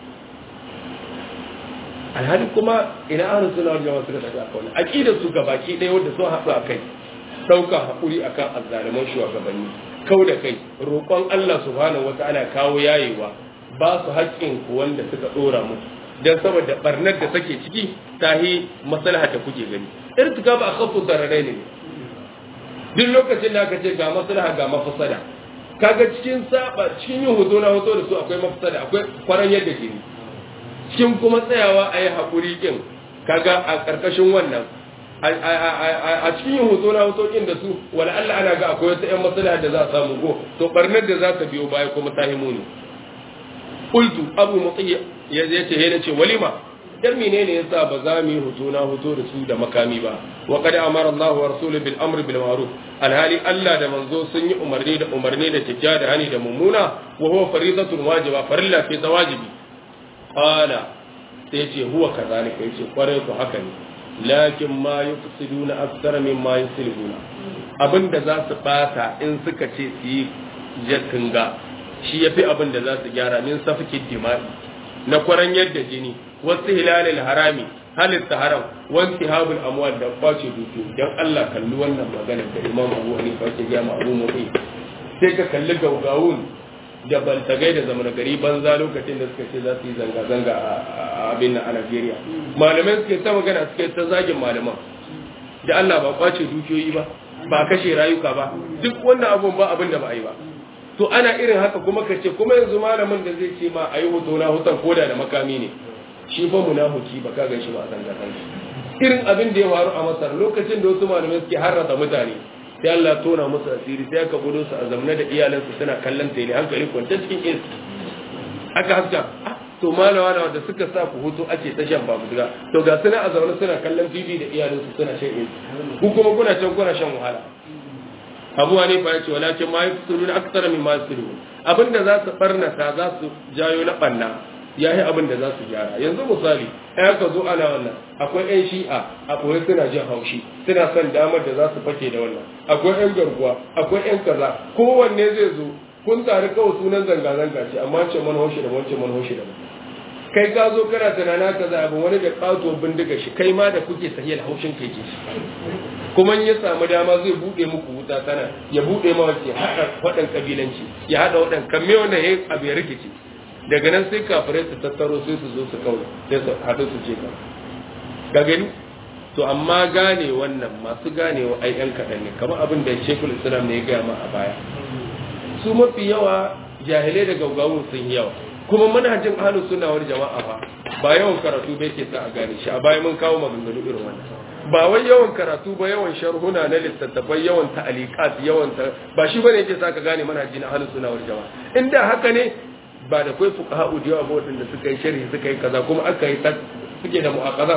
[SPEAKER 1] alhali kuma ina ahlus sunna wal jama'a suka tafi a kawai aqidar su gabaki ɗaya wanda sun haɗu a kai ɗaukan haƙuri akan azzaliman shugabanni kau da kai roƙon Allah subhanahu wata'ala kawo yayewa ba su haƙƙin ku wanda suka ɗora musu dan saboda barnar da take ciki ta yi maslaha da kuke gani irtika ba a kafu zararai ne duk lokacin da aka ce ga maslaha ga mafasada kaga cikin saba cikin yin hoto na hoto da su akwai mafsada akwai kwaran yadda jini cikin kuma tsayawa a yi haƙuri ƙin kaga a ƙarƙashin wannan a cikin yin hoto na hoto ƙin da su wala Allah ana ga akwai wata ƴan matsala da za a samu go to barnar da za ta biyo baya kuma ta himu ne qultu abu mutiya ya ce he ce walima dan menene yasa ba za mu yi hoto na hoto da su da makami ba wa qad amara Allah wa rasuluhu bil amri bil ma'ruf alhali Allah da manzo sun yi umarni da umarni da kyakkyawa da hani da mummuna wa huwa faridatun wajiba farilla fi wajibi qala sai ce huwa kazalika yace kwarai ku haka ne lakin ma yufsiduna akthara mimma yuslihuna abinda za su bata in suka ce su yi jakinga shi yafi abinda za su gyara min safkin dima'i na kwaran yadda jini wasu hilalil harami halitta haram wanti habul amwal da kwace dukiyoyi dan Allah kalli wannan magana da Imam Abu Hanifa yake ga ma Abu Mu'i sai ka kalli gaugawun da baltagai da zaman gari banza lokacin da suka ce za su yi zanga zanga a abin a Najeriya malamai suke ta magana suke ta zagin malaman da Allah ba kwace dukiyoyi ba ba kashe rayuka ba duk wannan abun ba abin da ba a yi ba to ana irin haka kuma ka ce kuma yanzu malamin da zai ce ma a yi hoto na hutan koda da makami ne shi fa munafiki ba ka ganshi ba zanga zanga irin abin da ya faru a Masar lokacin da wasu malamai suke harrata mutane sai Allah tona musu asiri sai aka gudu su a zamna da iyalansu suna kallon ta ne hankali kwanta cikin is aka haska to malawa na wanda suka sa ku hutu ake ta shan babuga to ga suna a zaune suna kallon tv da iyalinsu suna shan AC ku kuma kuna can kuna shan wahala abu ne fa yace walakin ma yafsiruna aktsara mimma yafsirun abinda za su barnata za su jayo na banna yayi abin da za su gyara yanzu misali ai ka zo ana wannan akwai ƴan shi'a a koyi suna jin haushi suna son damar da za su fake da wannan akwai ƴan garkuwa akwai ƴan kaza kowanne zai zo kun tare kawai sunan zanga-zanga ce amma ce man haushi da wancan man haushi da kai ka zo kana tunana ka za abin wani da ƙato bindiga shi kai ma da kuke sahiyar haushin kai ke shi kuma in ya samu dama zai buɗe muku wuta tana ya buɗe ma wace haɗa waɗan ƙabilanci ya haɗa waɗan kamme wanda ya abu ya rikici daga nan sai kafirai su tattaro sai su zo su kauna sai su haɗu su ce kan ga gani to amma gane wannan masu ganewa ai yan kaɗan ne kamar abin da shekul islam ne ya gaya ma a baya su mafi yawa jahilai da gaugawun sun yi yawa kuma manhajin ahlus sunna wal jama'a fa ba yawan karatu bai ke sa a gane shi a baya mun kawo maganganu irin wannan ba wai yawan karatu ba yawan sharhuna na littattafai yawan ta'aliqat yawan ta ba shi bane yake sa ka gane manhajin ahlus sunna wal jama'a inda haka ne ba da kai fuqaha da yawa ba wadanda suka yi sharhi suka yi kaza kuma aka yi suke da mu'aqaza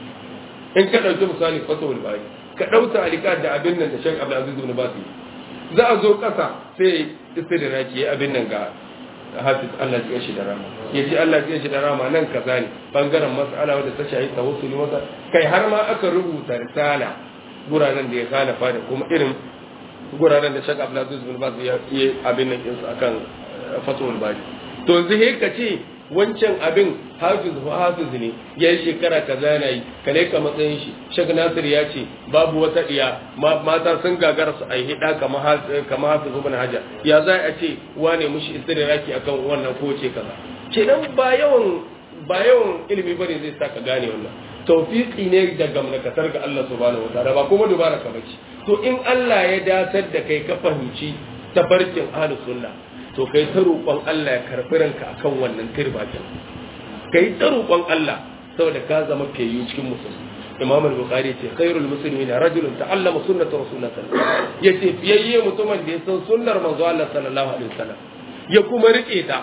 [SPEAKER 1] in ka dauki misali fatawul bari ka dauka ta'aliqat da abin nan da Sheikh Abdul Aziz ibn Basi za a zo kasa sai istidraki ya abin nan ga hafiz Allah ya shi da rama ya ce Allah ya shi da rama nan kaza ne bangaren mas'ala wadda ta shahi tawassuli masa kai har ma aka rubuta risala guraren da ya kana fada kuma irin guraren da Sheikh Abdulaziz bin Baz ya yi abin nan din akan fatul bari to yanzu he ka ce wancan abin hafiz wa hafiz ne ya yi shekara kaza yana yi kale ka matsayin shi Sheikh Nasir ya ce babu wata iya mata sun gagara su ai hida kamar hafiz ibn Hajar ya za a ce wane mushi istiraki akan wannan ko ce kaza kenan ba yawan ba yawan ilimi bane zai saka gane wannan tawfiqi ne da gamnakatar ga Allah subhanahu wataala ba kuma dubara ka bace to in Allah ya datar da kai ka fahimci tabarkin ahlus sunna to kai ta roƙon Allah ya karɓi ranka akan wannan tirbatin kai ta roƙon Allah saboda ka zama fiyayyu cikin musulmi imam al-bukhari ce khairul muslimin rajulun ta'allama sunnata rasulullah sallallahu alaihi wasallam yace fiyayye mutumin da ya san sunnar manzo Allah sallallahu alaihi wasallam ya kuma rike ta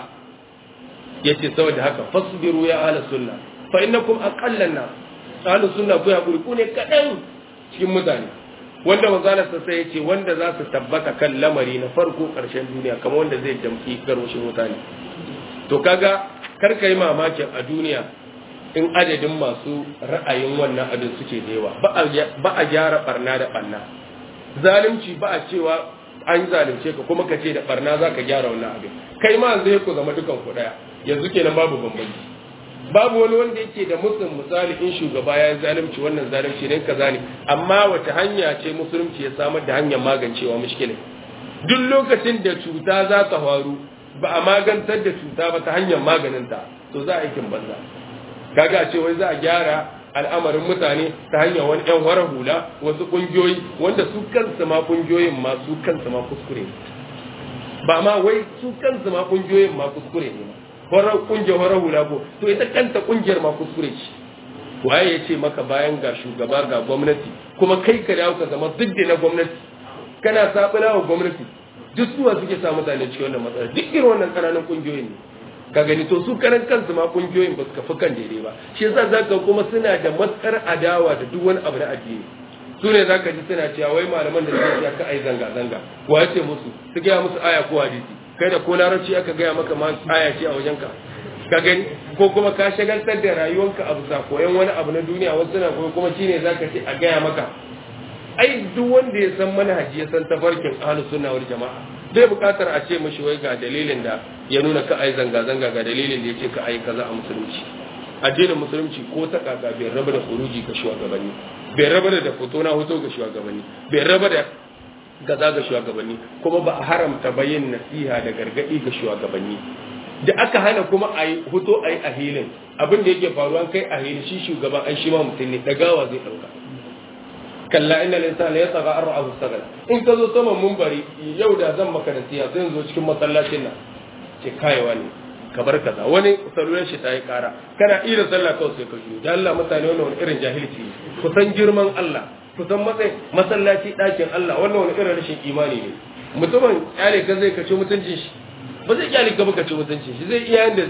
[SPEAKER 1] yace saboda haka fasbiru ya ahli sunna fa innakum aqallan nas ahli sunna ku hakuri ku ne kadan cikin mutane wanda manzala sa sai yace wanda za su tabbata kan lamari na farko karshen duniya kamar wanda zai damki garwashin mutane to kaga kar kai mamakin a duniya in adadin masu ra'ayin wannan abin suke da yawa ba a gyara barna da barna zalunci ba a cewa an zalunce ka kuma ka ce da barna za ka gyara wannan abin kai ma zai ku zama dukan ku daya yanzu kenan babu bambanci babu wani wanda yake da musulun misali in shugaba ya zalunci wannan zalunci ne kaza ne amma wace hanya ce musulunci ya samar da hanyar magancewa mushkilin duk lokacin da cuta za ta faru ba a magantar da cuta ba ta hanyar maganinta to za a aikin banza kaga ce wai za a gyara al'amarin mutane ta hanyar wani yan wara hula wasu kungiyoyi wanda su kansu ma kungiyoyin ma su kansu ma kuskure ba ma wai su kansu ma kungiyoyin ma kuskure ne ma horar kungiyar horar hula ko to ita kanta kungiyar ma kuskure ce waye ya ce maka bayan ga shugaba ga gwamnati kuma kai ka dawo ka zama duk da na gwamnati kana sabula wa gwamnati duk suwa suke sa mutane cikin wannan matsala duk irin wannan kananan kungiyoyin ne ka gani to su karan kansu ma kungiyoyin ba su kafi kan daidai ba shi yasa zaka kuma suna da matsar adawa da duk wani abu na addini su ne zaka ji suna cewa wai malaman da suke ka ai zanga zanga wa ya ce musu su gaya musu aya ko hadisi kai da ko larabci aka gaya maka ma aya ce a wajenka ka gani ko kuma ka shagaltar da rayuwanka abu sa koyan wani abu na duniya wasu na koyo kuma shine zaka ce a gaya maka ai duk wanda ya san manhaji ya san tafarkin ahlus sunna wal jama'a bai bukatar a ce mishi wai ga dalilin da ya nuna ka ai zanga zanga ga dalilin da ya ce ka ai kaza a musulunci addinin musulunci ko ta kaka bai raba da kuruji ga shugabanni bai raba da fito na hoto ga shugabanni bai raba da gaza ga shugabanni kuma ba a haramta bayin nasiha da gargadi ga shugabanni da aka hana kuma a yi hoto a yi a hilin abin da yake faruwa kai a hilin shi shugaban an shi ma mutum ne dagawa zai ɗauka kalla inna linsana ya tsaga an ra'ahu sagala in ka zo saman mumbari yau da zan maka nasiha zan zo cikin masallacin nan ce kayewa ne ka bar kaza wani salular shi ta yi kara kana iya sallah kawai sai ka juyo da Allah mutane wannan wani irin jahilci ku san girman Allah ku san matsayin masallaci ɗakin Allah wannan wani irin rashin imani ne mutumin kyale ka zai kace mutuncin shi ba zai kyale ka ba kace mutuncin shi zai iya yanda zai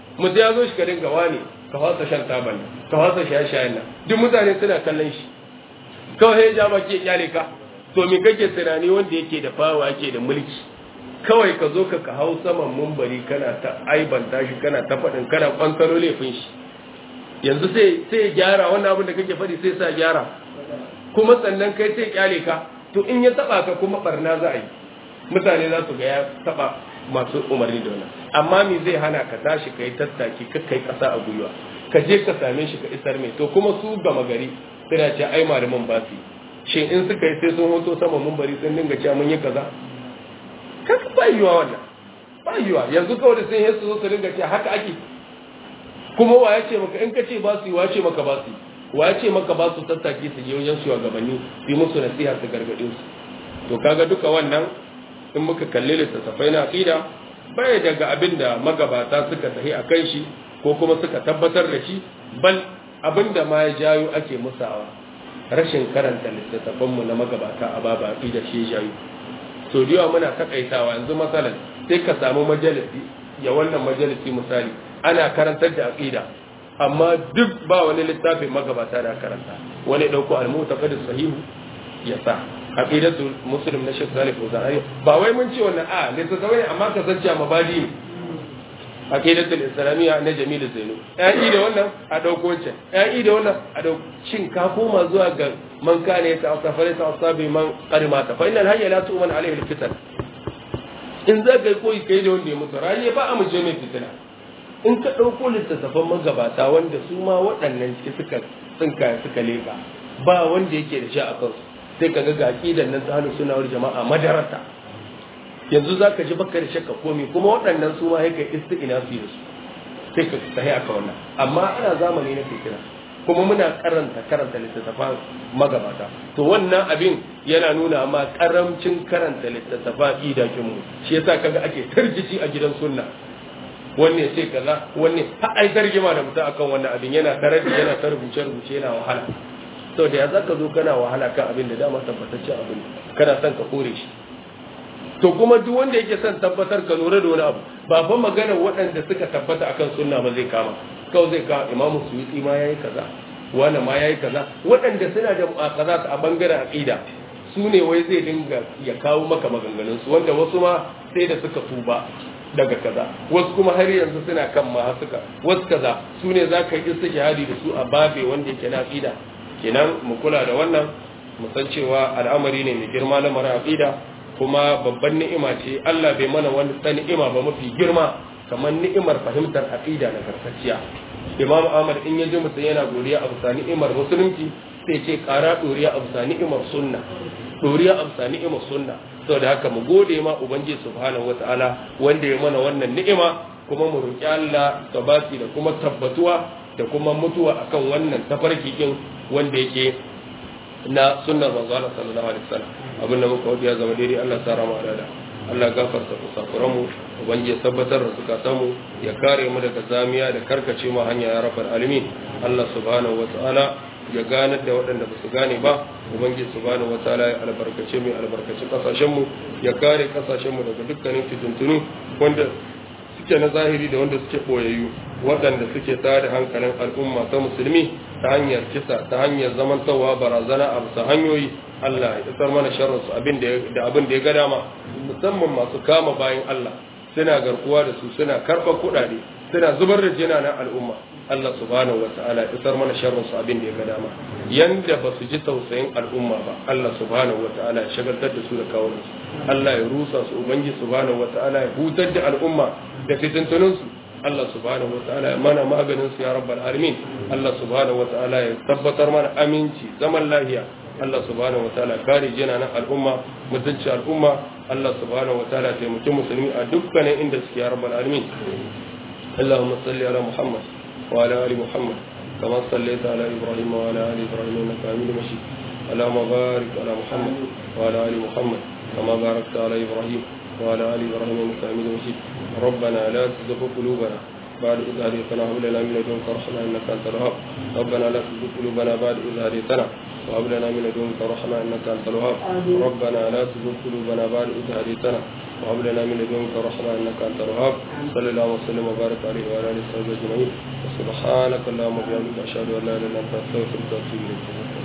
[SPEAKER 1] mutum ya zo shi ka dinga wani ka fasa shan taban nan ka fasa shaye-shayen nan duk mutane suna kallon shi kawai ya ja baki ya kyale ka to me kake tunani wanda yake da fawa yake da mulki kawai ka zo ka ka hau saman mumbari kana ta aibanta shi kana ta faɗin kana kwantaro laifin shi yanzu sai sai gyara wannan abin da kake faɗi sai sa gyara kuma sannan kai sai kyale ka to in ya taba ka kuma barna za a yi mutane za su ga ya taba masu umarni da wannan amma me zai hana ka tashi kai tattaki ka kai kasa a gwiwa ka je ka same shi ka isar mai to kuma su gama gari suna ce ai malaman ba su shin in suka yi sai sun hoto sama mun bari sun dinga cewa mun yi kaza kaka ba yiwa wannan ba yiwa yanzu kawai da sun yi su zo su dinga cewa haka ake kuma wa ya ce maka in ka ce ba su yi wa ce maka ba su yi wa ya ce maka ba su tattaki su je wajen shugabanni su yi musu nasiha su gargaɗe su to kaga duka wannan in muka kalli littattafai na aqida bai daga abin da magabata suka tahi a kan shi ko kuma suka tabbatar da shi bal abin da ma ya jayo ake musawa rashin karanta littattafanmu na magabata a baba aqida shi ya jayo so da yawa muna takaitawa yanzu masalan sai ka samu majalisi ya wannan majalisi misali ana karantar da aqida amma duk ba wani littafin magabata da karanta wani dauko al-mu'taqid sahihu ya sa aqidatu muslim na Sheikh Salih Fawzan ba wai mun ce wannan a littattafai amma ka san cewa mabadi aqidatu islamiyya na Jamil Zainu yayi da wannan a dauko wancan yayi da wannan a dauko shin ka koma zuwa ga man kana ya ta'assafare ta asabi man qarimata fa innal hayya la tu'man alayhi al-fitan in za ka koyi kai da wanda ya mutu rani ba a muje mai fitina in ka ɗauko littattafan magabata wanda su ma waɗannan ciki suka tsinka suka leƙa ba wanda yake da sha a kansu sai ka ga ga aqidan nan ta hannu sunawar jama'a madarata yanzu za ka ji baka da shakka komi kuma waɗannan su ma ya kai isti'ina su da su sai ka tahi aka wannan amma ana zamani na fitina kuma muna karanta karanta littattafan magabata to wannan abin yana nuna ma karamcin karanta littattafan idakin mu shi yasa kaga ake tarjici a gidan sunna wanne sai kaza wanne har ai tarjima da mutum akan wannan abin yana tarabi yana ta rubuce rubuce yana wahala to da ya zaka zo kana wahala kan abin da dama tabbataccen abin kana son ka kore shi to kuma duk wanda yake son tabbatar ka lura da wani abu ba fa magana waɗanda suka tabbata akan sunna ba zai kama kawai zai kawo imamu suyuti ma yayi kaza wani ma yayi kaza waɗanda suna da mu'akaza a bangaren aqida su ne wai zai dinga ya kawo maka maganganun su wanda wasu ma sai da suka tuba daga kaza wasu kuma har yanzu suna kan ma suka wasu kaza su ne za ka yi istishhadi da su a babe wanda yake na aqida kenan mu kula da wannan mu san cewa al'amari ne mai girma na mara aqida kuma babban ni'ima ce Allah bai mana wani ta ni'ima ba mafi girma kamar ni'imar fahimtar aqida na gargajiya Imam Ahmad in ya ji mutum yana godiya a bisa ni'imar musulunci sai ce kara doriya a bisa ni'imar sunna doriya a bisa ni'imar sunna saboda haka mu gode ma ubangiji subhanahu wataala wanda ya mana wannan ni'ima kuma mu roki Allah tabati da kuma tabbatuwa da kuma mutuwa akan wannan tafarki din wanda yake na sunnar manzo Allah sallallahu alaihi wasallam abinda muka wadi ya zama daidai Allah sa rama da Allah gafarta kusakuran mu ubangiji tabbatar da suka samu ya kare mu daga zamiya da karkace mu hanya ya rabbal alamin Allah subhanahu wataala ya gane da waɗanda ba su gane ba ubangiji subhanahu wataala ya albarkace mu albarkace kasashen mu ya kare kasashen mu daga dukkanin fitintunu wanda suke na zahiri da wanda suke boyayyu waɗanda suke tada hankalin al'umma ta musulmi ta hanyar kisa ta hanyar zamantawa barazana a bisa hanyoyi Allah ya isar mana sharrin su abin da abin da ya ga dama musamman masu kama bayan Allah suna garkuwa da su suna karɓar kuɗaɗe suna zubar da jina na al'umma Allah subhanahu wata'ala ya isar mana sharrin su abin da ya ga dama yanda ba su ji tausayin al'umma ba Allah subhanahu wata'ala ya shagaltar da su da kawo su Allah ya rusa su ubangi subhanahu wata'ala ya hutar da al'umma da fitintunin su Allah subhanahu wataala ya mana maganin su ya rabbal alamin Allah subhanahu wataala ya tabbatar mana aminci zaman lahiya Allah subhanahu wataala kare jina na al'umma mutunci al'umma Allah subhanahu wataala taimaki musulmi a dukkanin inda suke ya rabbal alamin اللهم صل على محمد وعلى ال محمد كما صليت على ابراهيم وعلى ال ابراهيم انك حميد مجيد اللهم بارك على محمد وعلى ال محمد كما باركت على ابراهيم وعلى ال ابراهيم انك حميد مجيد ربنا لا تزغ قلوبنا بعد إذ هديتنا وهب لنا من لدنك رحمة إنك أنت الوهاب ربنا لا تزغ قلوبنا بعد إذ هديتنا وهب لنا من لدنك رحمة إنك أنت الوهاب ربنا لا تزغ قلوبنا بعد إذ هديتنا وهب لنا من لدنك رحمة إنك أنت الوهاب صلى الله وسلم وبارك عليه وعلى آله وصحبه أجمعين سبحانك اللهم وبحمدك أشهد أن لا إله إلا أنت أستغفرك وأتوب إليك